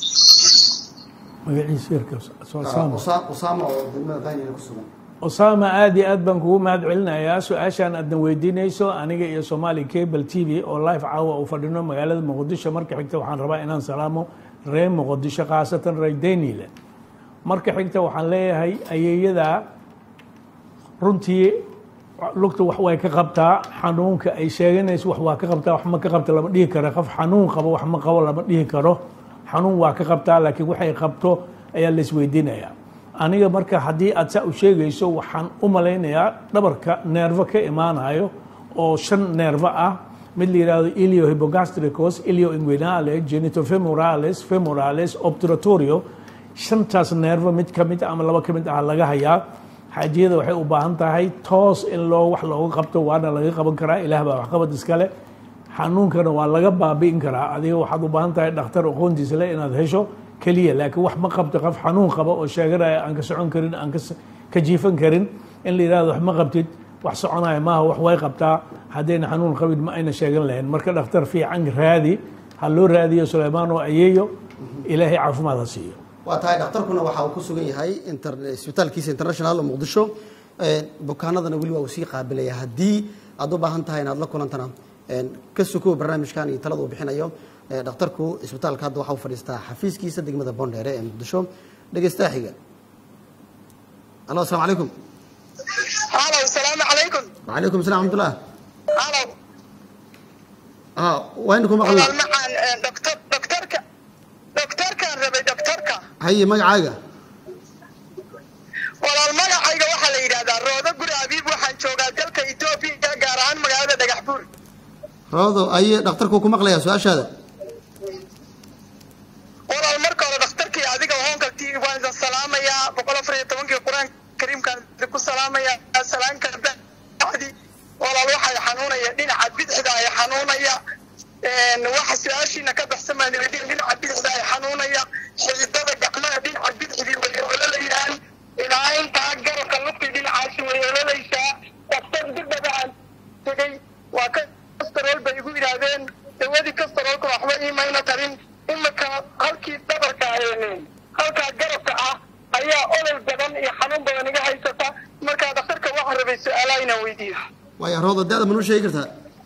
magaciisa yarka Osama. Usa- usaama oo degmada daniel ku sugan Osama aad iyo aad baan kugu mahad celinayaa su-aashaan aadna weydiinayso aniga iyo Somali Cable TV oo live caawa u fadhino magaalada Muqdisho marka xigta waxaan rabaa inaan salaamo reer Muqdisho khaasatan reer Daniel marka xigta waxaan leeyahay ayeeyada runtii lugta wax way ka qabtaa xanuunka ay sheeganayso wax waa ka qabtaa wax ma ka qabta lama dhihi karo qof xanuun qabo wax ma qabo lama dhihi karo xanuun waa ka qabtaa laakiin waxay qabto ayaa la isweydiinayaa aniga marka haddii aad saa u sheegayso waxaan u malaynayaa dhabarka neervo ka imaanayo oo shan neervo ah mid la yidhaahdo ilio hypogastricus ilio inguinale genitofemorales femorales obturatorio shantaas neervo mid ka mid ah ama laba ka mid ah laga hayaa xaajiyada waxay u baahan tahay toos in loo wax looga qabto waana laga qaban karaa ilaah baa waxqabad iskale xanuunkana waa laga baabi'in karaa adiga waxaad u baahan tahay dhakhtar aqoontiisa le inaad hesho keliya laakiin wax ma qabto qof xanuun qaba oo sheeganaya aan ka socon karin aan ka ka jiifan karin in la yidhahdo wax ma qabtid wax soconaya maaha wax way qabtaa haddayna xanuun qabin ma ayna sheegan lahayn marka dhakhtar fiican raadi ha loo raadiyo suleymaan oo ayeeyo ilaahay caafimaad ha siiyo waa tahay dhakhtarkuna waxa uu ku sugan yahay inter- isbitaalkiisa international oo muqdisho Ee, bukaanadana weli waa uu sii qaabilaya haddii aad u baahan tahay inaad la kulantana ee, ka sukow barnaamijkan iyo talada uu bixinayo ee, dhakhtarku isbitaalka hadda waxa uu fadhiistaa xafiiskiisa degmada boondheere ee muqdisho dhegeystaha xiga alo asalaamu calaykum halow salaamu calaykum wacalaykum salam raxmatullah halow ah waynu ku maqalnaa walaal macaan doctor doctorka doctorkaan rabay doctorka haye magacaaga walaal magacayga waxaa la yidhahdaa roodo guri abiib waxaan joogaa dalka etoobiya gaar ahaan magaalada dhagax buur roodo aye dhakhtarku ku maqlayaa su-aashaada walaal marka hore dhakhtarkii adiga hoonkaltii waan idin salaamayaa boqol afar iyo tobankii qur-aanka kariimkaan idinku salaamayaa salaanka bacdi walaal waxay xanuunaya dhinaca bidixda ay xanuunaya waxa su-aashiina ka baxsamaan dhinaca bidixda ay xanuunaya xididada gacmaha dhinaca bidixdii way ololayaan ilaa intaa garabka lugtii dhinacaasi way ololaysaa dhakhtar dibdaba aan tegey waa kastarool bay igu yidhaahdeen dawadii kastaroolka waxba iimayna tarin imika halkii dhabarka halkaa garabka ah ayaa olol badan iyo xanuun badan iga haysata markaa dhakhtarka waxaan rabay su-aalaha inaan weydiiyo waaya roodo da-da ma noo sheegi kartaa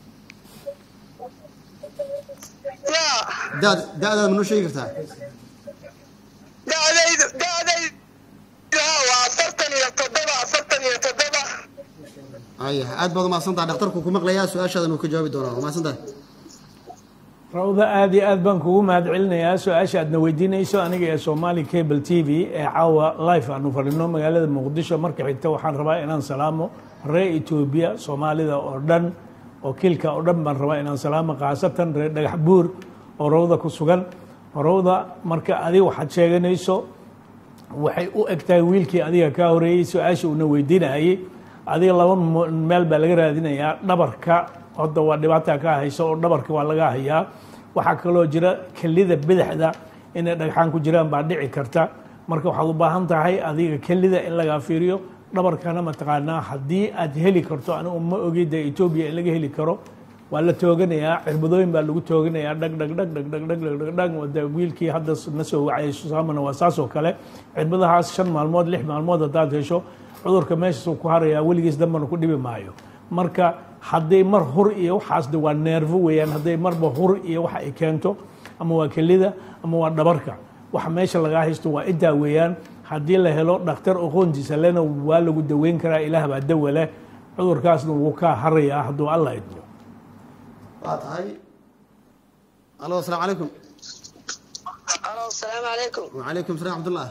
ya da da-daada ma noo sheegi kartaa da'daydu da'daydu ha waa afartan iyo toddoba afartan iyo toddoba aya aad baad umahadsan tahay dhakhtarku ku maqlayaa su-aashaadan uu ka jawaabi doonaa umahadsan tahay rawda aad iyo aad baan kugu mahad celinayaa su-aasha aadna weydiinayso aniga ee somali cable t v ee caawa life aanu fadhino magaalada muqdisho marka xigta waxaan rabaa inaan salaamo reer etoobiya soomaalida oo dhan oo kiilka oo dhan baan rabaa inaan salaamo khaasatan reer dhagax buur oo rawda ku sugan rawda marka adiga waxaad sheeganayso waxay u eg tahay wiilkii adiga kaa horeeyey su-aasha uuna weydiinayay adiga laba mo- meel baa laga raadinayaa dhabarka hadda waa dhibaata ka hayso oo dhabarka waa laga hayaa waxaa kaloo jira kelida bidixda inay dhagxaan ku jiraan baa dhici karta marka waxaad u baahan tahay adiga kelida in lagaa fiiriyo dhabarkana mataqaanaa haddii aad heli karto anigu ma ogi dee etoobiya in laga heli karo waa la tooganayaa cirbadooyin baa lagu tooganayaa dhag dhag dhag dhag dhag dhag dhag dhag dhag wada wiilkii hadda na soo wacay susaamana waa saas oo kale cirbadahaas shan maalmood lix maalmood haddaad hesho cudurka meeshaasuu ku harayaa weligiis dambana ku dhibi maayo marka hadday mar hur iyo waxaas de waa neerfo weeyaan hadday marba hur iyo waxa ay keento ama waa kelida ama waa dhabarka waxa meesha lagaa haysto waa intaa weeyaan haddii la helo dhakhtar aqoontiisa lena waa lagu daweyn karaa ilaah baa dawa leh cudurkaasna wuu kaa harayaa hadduu alla idmo waa tahay alo asalaamu calaykum alo asalaamu calaykum wacalaykum salam axmatullah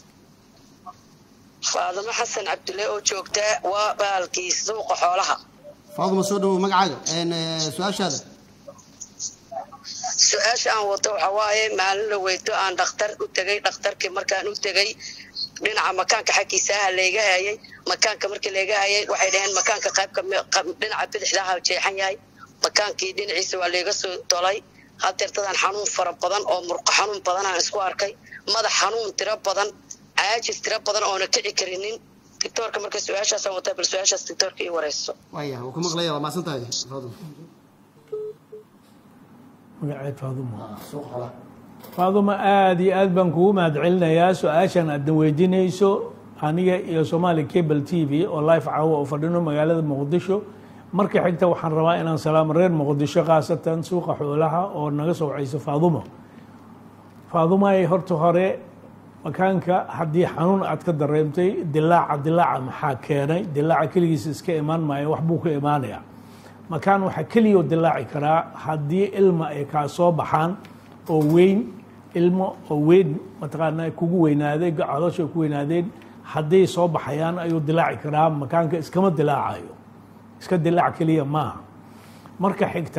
faadimo xasan cabdulle oo joogta waa baalkii suuqa xoolaha faaduma soo dhawow magacaaga een, eh, su-aashaada su-aasha aan wato waxa waaye maalin la weydo aan dhakhtar u tegay dhakhtarkii markaan u tegay dhinaca makaanka xaggiisaaha layga hayay makaanka markii layga hayay waxay dhaheen makaanka qaybka mi- qab- dhinaca bidixdaaha jeexan yahay makaankii dhinaciisa waa layga soo dolay hadeertadan xanuun fara badan oo murqo xanuun badan aan isku arkay madax xanuun tiro badan caajis tiro badan oona kici karinin dictoorka marka su-aashaasaan wataa bal su-aashaas dictoorka ii wareyso waaya wuu ku maqlaya waa mahadsan tahay faaduma magaceed faadumo suuqa xoolaha faadumo aada iyo aad baan kugu mahadcelinayaa su-aashan aadna weydiinayso aniga iyo somali cable t v oo life caawa oo fadhino magaalada muqdisho marka xigta waxaan rabaa inaan salaamo reer muqdisho khaasatan suuqa xoolaha oo naga soo wacayso faadumo faadumo ay horta hore makaanka haddii xanuun aad ka dareemtay dilaaca dilaaca maxaa keenay dilaaca keligiisa iska imaan maayo wax buu ka imaanayaa makaan waxaa keliya dilaaci karaa haddii ilma ay kaa soo baxaan oo weyn ilmo oo weyn mataqaanaa kugu weynaaday caloosha ay ku weynaadeen hadday soo baxayaan ayuu dilaaci karaa makaanka iskama dilaacayo iska dilaac keliya maaha marka xigta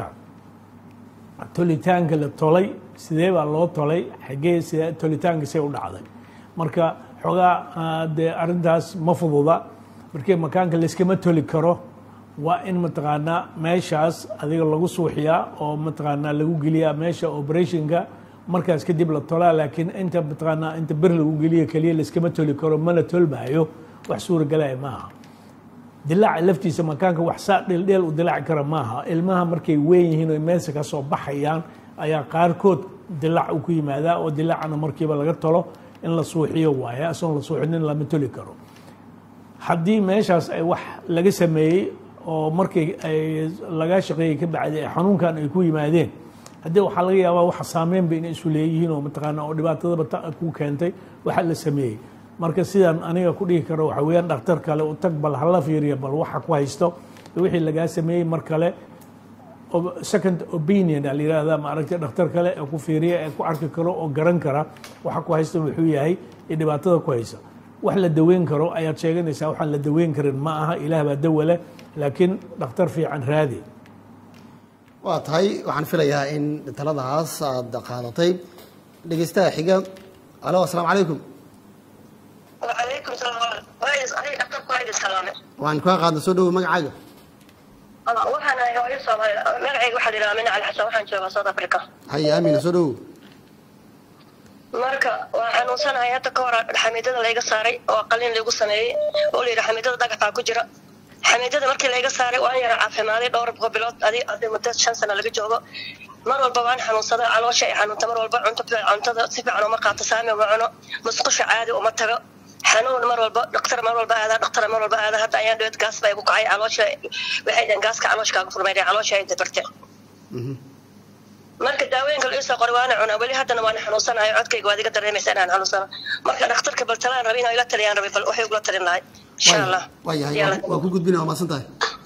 tolitaanka la tolay sidee baa loo tolay xagee sidee tolitaanka see u dhacday marka xoogaa ah, dee arrintaas ma fududa markii makaanka layskama toli karo waa in mataqaanaa meeshaas adiga lagu suuxiyaa oo mataqaanaa lagu geliyaa meesha operationka markaas kadib la tolaa laakiin inta mataqaanaa inta bir lagu geliyo keliya layskama toli karo mana tolmaayo wax suuragalaya maaha dilaaca laftiisa makaanka wax saa dheeldheel u dilaaci kara maaha ilmaha markay weyn yihiin oo meesha ka soo baxayaan ayaa qaarkood dilaac u ku yimaadaa oo dilaacana markiiba laga tolo in la suuxiyo waaye asoon la suuxinin lama toli karo haddii meeshaas ay wax laga sameeyey oo markii ay laga shaqeeyey ka bacdi ay xanuunkan ay ku yimaadeen haddii waxaa laga yaabaa waxa saameynba inay isu leeyihiin oo mataqaana oo dhibaatadaba ta ku keentay waxa la sameeyey marka sidaan aniga ku dhihi karo waxa weeyaan dhakhtar kale u tag bal hala fiiriya bal waxa ku haysto wixii lagaa sameeyey mar kale o- second opinion aa la yidhaahdaa maaragtay dhakhtar kale ee ku fiiriya ee ku arki karo oo garan kara waxa ku haysta wuxuu yahay iyo dhibaatada ku haysa wax la daweyn karo ayaad sheeganaysaa waxaan la daweyn karin ma aha ilaah baa dawa leh laakiin dhakhtar fiican raadi waa tahay waxaan filayaa in taladaas aad qaadatay dhegeystaha xiga alo asalaamu calaykum wacalaykum salaam wayis aniga dhakhtarku waa idin salaame waan kaa qaadna soo dhawow magacaaga waxaan ahay hooyo soomaali magacayga waxaa la yidhaha mina cali xasan waxaan joogaa south africa haye aamina soo dhawow marka waa xanuunsanahay hadda ka hor xamiidada layga saaray oo qalin laygu sameeyey oo la yidhi xamiidada dhagaxaa ku jira xamiidada markii layga saaray waan yara caafimaaday dhowr bilood adi adi muddo shan sano laga joogo mar walba waan xanuunsaday caloosha ay xanuunta mar walba cunto cuntada si fiican uma qaato saami uma cuno musqusha caadi uma tago xanuun mar walba dhaktar mar walba aada dhaktar mar walba aada hadda ayaan dheed gaas baa igu kacay caloosha waxay dhaheen gaaska caloosh kaaga furmay caloosha ay dabarte marka daawooyinka la isoo qoray waana cunaa weli haddana waan xanuunsanahay codkayga waad iga dareemaysa inaan xanuunsano marka dhakhtarka bal talaan rabin oo ila taliyaan rabay bal waxay ugula talin lahay insha allah waa yahay Yalla. waa ku gudbina waa mahadsan tahay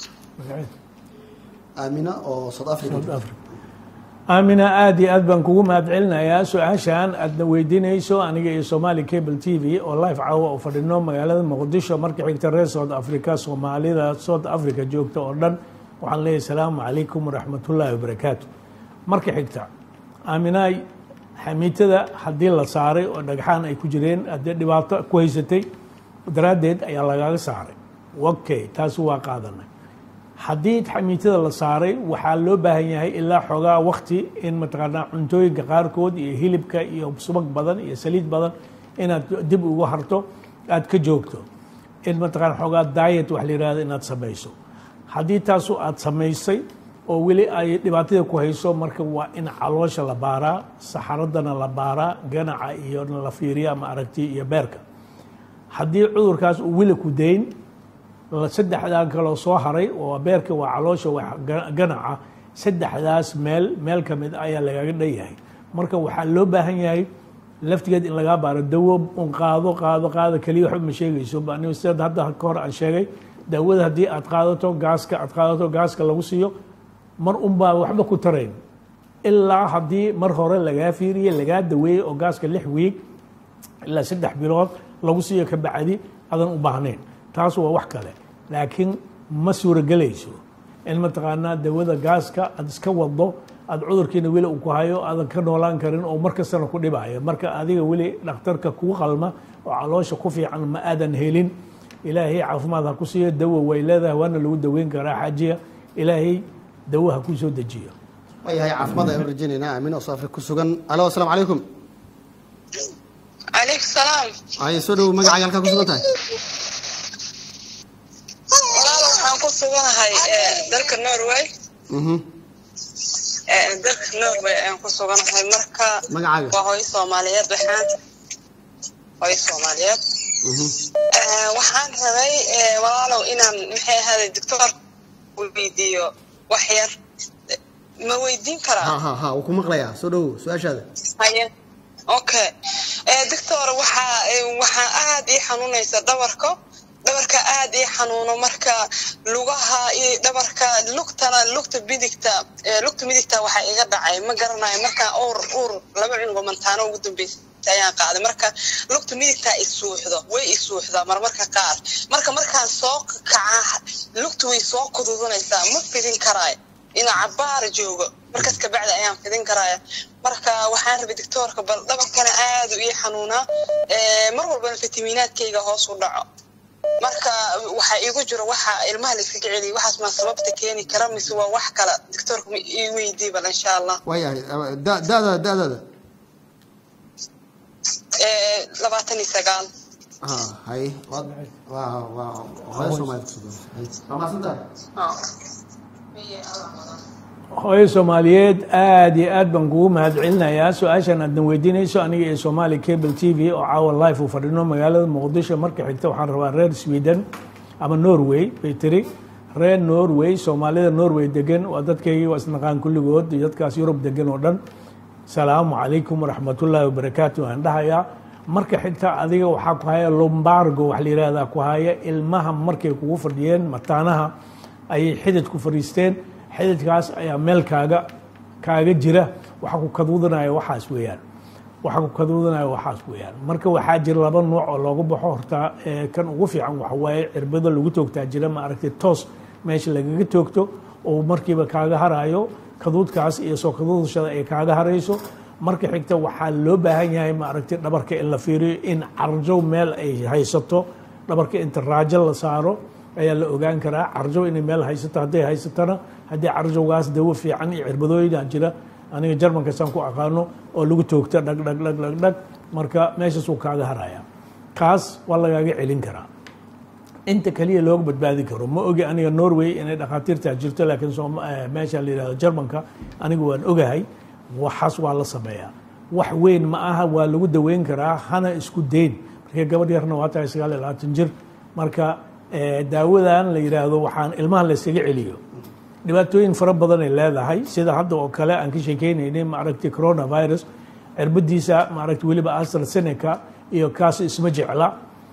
aamina oo south africa aamina aada iyo aad baan kugu mahadcelinayaa su-aashan aadna weydiinayso aniga iyo somali cable t v oo live caawa oo fadhino magaalada muqdisho marka xigta reer south africa soomaalida south africa joogta oo dhan waxaan leeyahay salaamu calaykum waraxmatullaahi wabarakaatu marka xigta aaminaay xamiitada haddii la saaray oo dhagxaan ay ku jireen haddii dhibaato ku haysatay daraaddeed ayaa lagaaga saaray okay taasi waa qaadanay haddii xamiitada la saaray waxaa loo baahan yahay ilaa xoogaa wakti in mataqaanaa cuntooyinka qaarkood iyo hilibka iyo subag badan iyo saliid badan inaad dib ugu harto aad ka joogto in mataqaana xoogaa diet wax la yihahdo inaad samayso haddii taasu aad samaysay oo weli ay dhibaatada ku hayso marka waa in caloosha la baaraa saxaradana la baaraa ganaca iyo la fiiriya ama aragti iyo beerka haddii cudurkaas uu weli ku dayn saddexdan kaloo soo haray oo beerka waa caloosha waa ganaca saddexdaas meel meel ka mid ayaa lagaga dhanyahay marka waxaa loo baahan yahay laftigeed in lagaa baaro dawo un qaado qaado qaado keliya waxba ma sheegayso anigu sida hadda ka hor aan sheegay daawada haddii aad qaadato gaaska aad qaadato gaaska lagu siiyo mar unbaa waxba ku tarayn ilaa haddii mar hore lagaa fiiriye lagaa daweeyey oo gaaska lix wiig ilaa saddex bilood lagu siiyo ka bacdi adan u baahnayn taas waa wax kale laakiin ma suuragelayso in mataqaanaa dawada gaaska aad iska wado aad cudurkiina weli uu ku hayo aadan ka noolaan karin oo mar kastana ku dhibaayo marka adiga weli dhakhtarka kugu qalma oo caloosha ku fiican ma aadan helin ilaahay caafimaad ha ku siiyo dawo way leedahay waana lagu daweyn karaa xaajiya ilaahay dawo ha ku soo dejiyo waayahay caafimaad ayaan rajaynaynaa aamin oo saafri ku sugan alo asalaamu calaykum calaykum salaam ay soo dhow magacaaga halkaa ku sugan tahay walaal waxaan ku suganahay dalka norway mhm dalka norway ayaan ku suganahay marka magacaaga waa hooyo soomaaliyeed waxaan hooyo soomaaliyeed mhm waxaan rabay walaalow inaan maxay ahaaday doctor weydiiyo wax yar ma weydiin karaa ha ha ha wuu ku maqlayaa soo dhow su-aashaada haye okay doctor waxaa waxaa aad ii xanuunaysa dhabarka dhabarka aad ii xanuuno marka lugaha iyo dhabarka lugtana lugta bidigta lugta midigta waxaa iga dhacay ma garanayo markaa uur uur laba cungo mantaano ugu dambeysay ayaan qaaday marka lugta midigtaa isuuxdo way isuuxdaa marmarka qaar marka markaan soo kaca lugta way soo kududanaysaa ma fidin karaayo inaa cabaar joogo markaas kabacdi ayaan fidin karaya marka waxaan rabay doctoorka bal dhabarkana aad u ii xanuunaa mar walbana fitamiinaadkayga hoos u dhaco marka waxaa iigu jiro waxa ilmaha la iskaga celiya waxaas maa sababta keeni kara mise waa wax kale doctoorka ma ii weydii bal insha allah waayahay da- da-da da-daada labaatan iyo sagaal ha hay waa waa waa hooyo soomaaliya ku sugan hay waa mahadsantahay hooyo soomaaliyeed aad iyo aad baan kugu mahad celinayaa su-aashan aadna weydiinayso aniga iyo somali cable t v oo caawa life uu fadhino magaalada muqdisho marka xigta waxaan rabaa reer sweden ama norway bay tiri reer norway soomaalida norway degan waa dadkaygii waa isnaqaan kulligood iyo dadkaas yurub degan oo dhan salaamu calaykum waraxmatullaahi wabarakaatu aan dhahayaa marka xigta adiga waxaa ku haya lombargo wax la yihahdaa ku haya ilmaha markay kugu fadhiyeen mataanaha ayay xidid ku fadhiisteen xididkaas ayaa meel kaaga kaaga jira waxa ku kaduudanaya waxaas weeyaan waxa ku kaduudanaya waxaas weeyaan marka waxaa jira laba nuuc oo loogu baxo horta ee kan ugu fiican waxa waaye cirbado lagu toogtaa jira ma aragtay toos meesha lagaga toogto oo markiiba kaaga harayo kaduudkaas iyo soo kaduudashada ay kaaga harayso marka xigta waxaa loo baahan yahay ma aragtay dhabarka in la fiiriyo in carjo meel ay haysato dhabarka inta raajo la saaro ayaa la ogaan karaa carjo inay meel haysato hadday haysatona haddii carjowgaas dawo fiican iyo cirbadooyinaa jira aniga jarmankaasaan ku aqaano oo lagu toogta dhag dhag dhag dhag dhag marka meeshaasuu kaaga haraya kaas waa lagaaga celin karaa inta kaliya looga badbaadi karo ma ogi aniga norway inay dhakhaatiirtaa jirto laakiin meesha la yihahdo jarmanka aniga waan ogahay waxaas waa la sameeyaa wax weyn ma aha waa lagu daweyn karaa hana isku dayn markii gabadh yarna waa tahay sagaal iyo labaatan jir marka daawadan la yidhaahdo waxaan ilmaha la yskaga celiyo dhibaatooyin fara badan ay leedahay sida hadda oo kale aan ka sheekeynaynay maaragtay coronavirus cirbadiisa maaragtay weliba astrazeneca iyo kaas isma jecla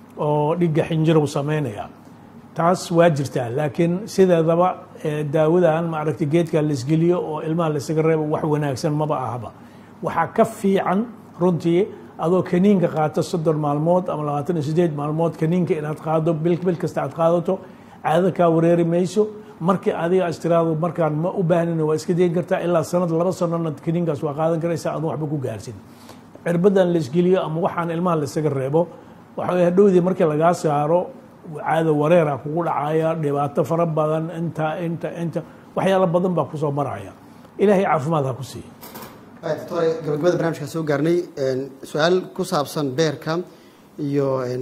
oo dhigga xinjirow sameynaya taas waa jirtaa laakiin sideedaba daawadan maaragtay geedka la isgeliyo oo ilmaha la ysaga reebo wax wanaagsan maba ahaba waxaa ka fiican runtii adoo kaniinka qaato soddon maalmood ama labaatan iyo sideed maalmood kaniinka inaad qaado bil bil kasta aad qaadato caado kaa wareeri mayso markii adiga astiraado markaan ma u baahnin waa iska dayn kartaa ilaa sanad laba sanona kaniinkaas waa qaadan karaysa adoon waxba ku gaarsin cirbadan la isgeliyo ama waxaan ilmaha la isaga reebo waxa hadhowdii markii lagaa saaro caado wareera kugu dhacaya dhibaato fara badan inta inta inta waxyaalo badan baa kusoo maraya ilaahay caafimaad ha ku siiya doctore gabagabada barnamijka soo gaarnay su-aal ku saabsan beerka iyo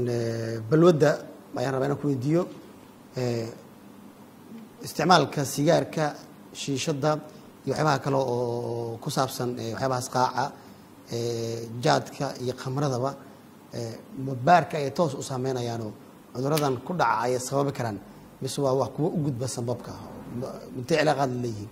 balwadda ayaan rabaa inaan ku weydiiyo isticmaalka sigaarka shiishadda iyo waxyaabaha kale oo ku saabsan waxyaabahaas qaaca jaadka iyo khamradaba ma baarka ay toos u saameynayaanoo cuduradan ku dhaca ayay sababi karaan mise waa wax kuwa u gudba sanbabka intay cilaaqaad leeyihiin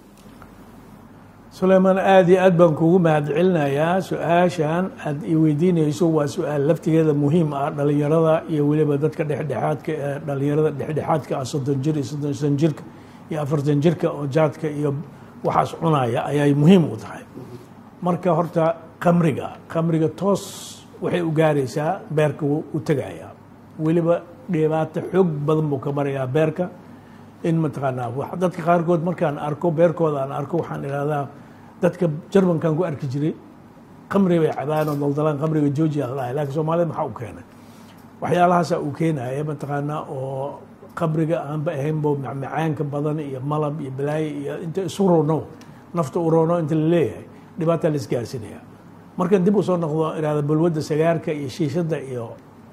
sulaymaan aada iyo aad baan kugu mahadcelinayaa su-aashan aad i weydiinayso waa su-aal laftigeeda muhiim ah dhalinyarada iyo weliba dadka dhexdhexaadka ee dhalinyarada dhexdhexaadka ah soddon jir iyo soddon shan jirka iyo afartan jirka oo jaadka iyo waxaas cunaya ayay muhiim u tahay marka horta kamriga kamriga toos waxay u gaaraysaa beerka wuu u tegayaa weliba dhibaato xoog badan buu ka marayaa beerka in mataqaanaa wax- dadka qaarkood markaan arko beerkooda aan arko waxaan idhahdaa dadka jarmankan ku arki jiray kamri bay cabaan oo daldalaan kamriga georgia la dhahay laakiin soomaalida maxaa u keenay waxyaalahaasa uu keenaya mataqaanaa oo qabriga aanba ahaynbo macmacaanka badan iyo malab iyo balaayo iyo inta isu rono nafta u rono inta la leeyahay dhibaataa la isgaarsinaya markan dib usoo noqdo irahda balwadda sagaarka iyo shiishada iyo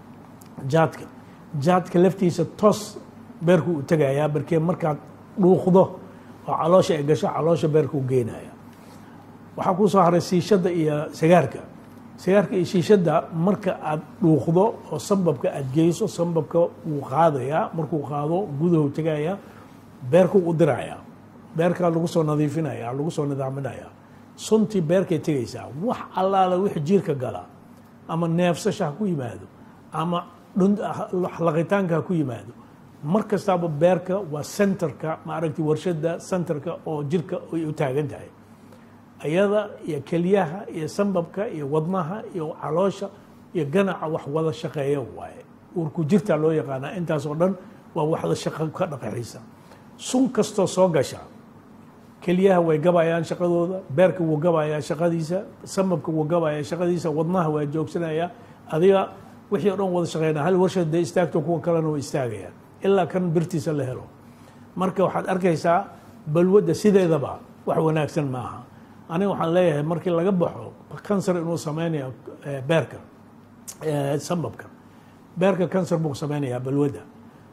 jaadka jaadka laftiisa toos beerku u tegayaa barkee markaad dhuuqdo oo caloosha ay gasho caloosha beerku u geenaya waxaa kuu soo haray siishada iyo sagaarka sagaarka iyo shiishada marka aad dhuuqdo oo sambabka aad geyso sambabka wuu qaadayaa markuu qaado gudahu tegaya beerku u diraya beerkaa lagu soo nadiifinaya lagu soo nidaaminaya suntii beerkay tegaysaa wax allaala wix jiirka gala ama neefsasha ha ku yimaado ama dhun- laqitaanka ha ku yimaado mar kastaaba beerka waa centerka maaragtay warshada centerka oo jirka ay u taagan tahay ayada iyo kelyaha iyo sambabka iyo wadnaha iyo caloosha iyo ganaca wax wada shaqeeya waaye urku jirta loo yaqaanaa intaas oo dhan waa waxda shaqo ka dhaqaxiisa sun kastoo soo gasha kelyaha way gabayaan shaqadooda beerka wuu gabayaa shaqadiisa sambabka wuu gabayaa shaqadiisa wadnaha waa joogsanaya adiga wixii o dhan wada shaqeynaa hal warshad dee istaagto kuwa kalena way istaagayaan ilaa kan birtiisa la helo marka waxaad arkaysaa balwadda sideedaba wax wanaagsan maaha aniga waxaan leeyahay markii laga baxo kansar inuu sameynayo eh, beerka eh, sambabka beerka kansar buu sameynayaa balwadda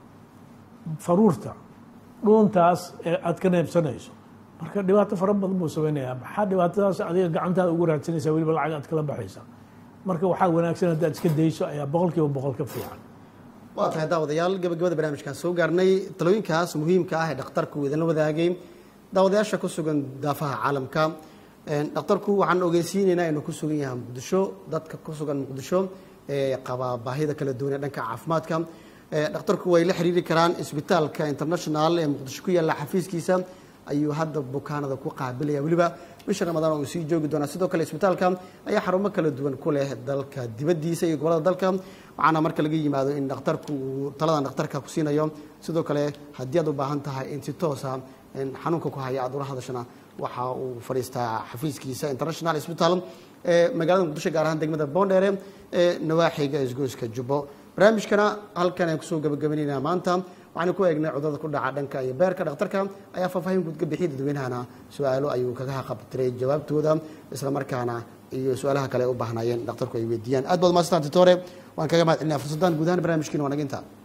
faruurta dhuuntaas ee aad ka neebsanayso marka dhibaato fara badan buu sameynayaa maxaa dhibaatadaas adiga gacantaada ugu raadsanaysaa weliba lacag aad kala baxaysa marka waxaa wanaagsan haddaad iska dayso ayaa boqol kiiba boqol ka fiican waa tahay daawadayaal gabagabada barnaamijkaan soo gaarnay talooyinkaas muhiimka ah ee dhakhtarku idinla wadaagay daawadayaasha ku sugan daafaha caalamka dhakhtarku waxaan ogeysiinaynaa inuu ku sugan yahay muqdisho dadka ku sugan muqdisho ee qaba baahida kala duwan ee dhanka caafimaadka dhakhtarku way la xiriiri karaan isbitaalka international ee muqdisho ku yaalla xafiiskiisa ayuu hadda bukaanada ku qaabilaya weliba bisha ramadaan uu sii joogi doonaa sidoo kale isbitaalka ayaa xarumo kala duwan ku leh dalka dibaddiisa iyo gobolada dalka waxaana marka laga yimaado in dhakhtarku uu taladan dhakhtarka ku siinayo sidoo kale haddii aad u baahan tahay in si toosa xanuunka ku haya aad ula hadashana waxa uu fadhiistaa xafiiskiisa international hospital ee magaalada muqdisho gaar ahaan degmada boondheere ee nawaaxiga isgoyska jubbo barnaamijkana halkan ayaan kusoo gabagabaynaynaa maanta waxaanu ku eegnay cudurada ku dhaca dhanka iyo beerka dhakhtarka ayaa faahfaahin guud ka bixiyay dadweynahana su-aalo ayuu kaga haqabtiray jawaabtooda isla markaana iyo su-aalaha kale ay u baahnaayeen dhakhtarku ay weydiiyaan aad baad umaadsantaan titore waan kaga mahad celinaya fursaddan guud ahaan barnaamijkiina waa naga intaa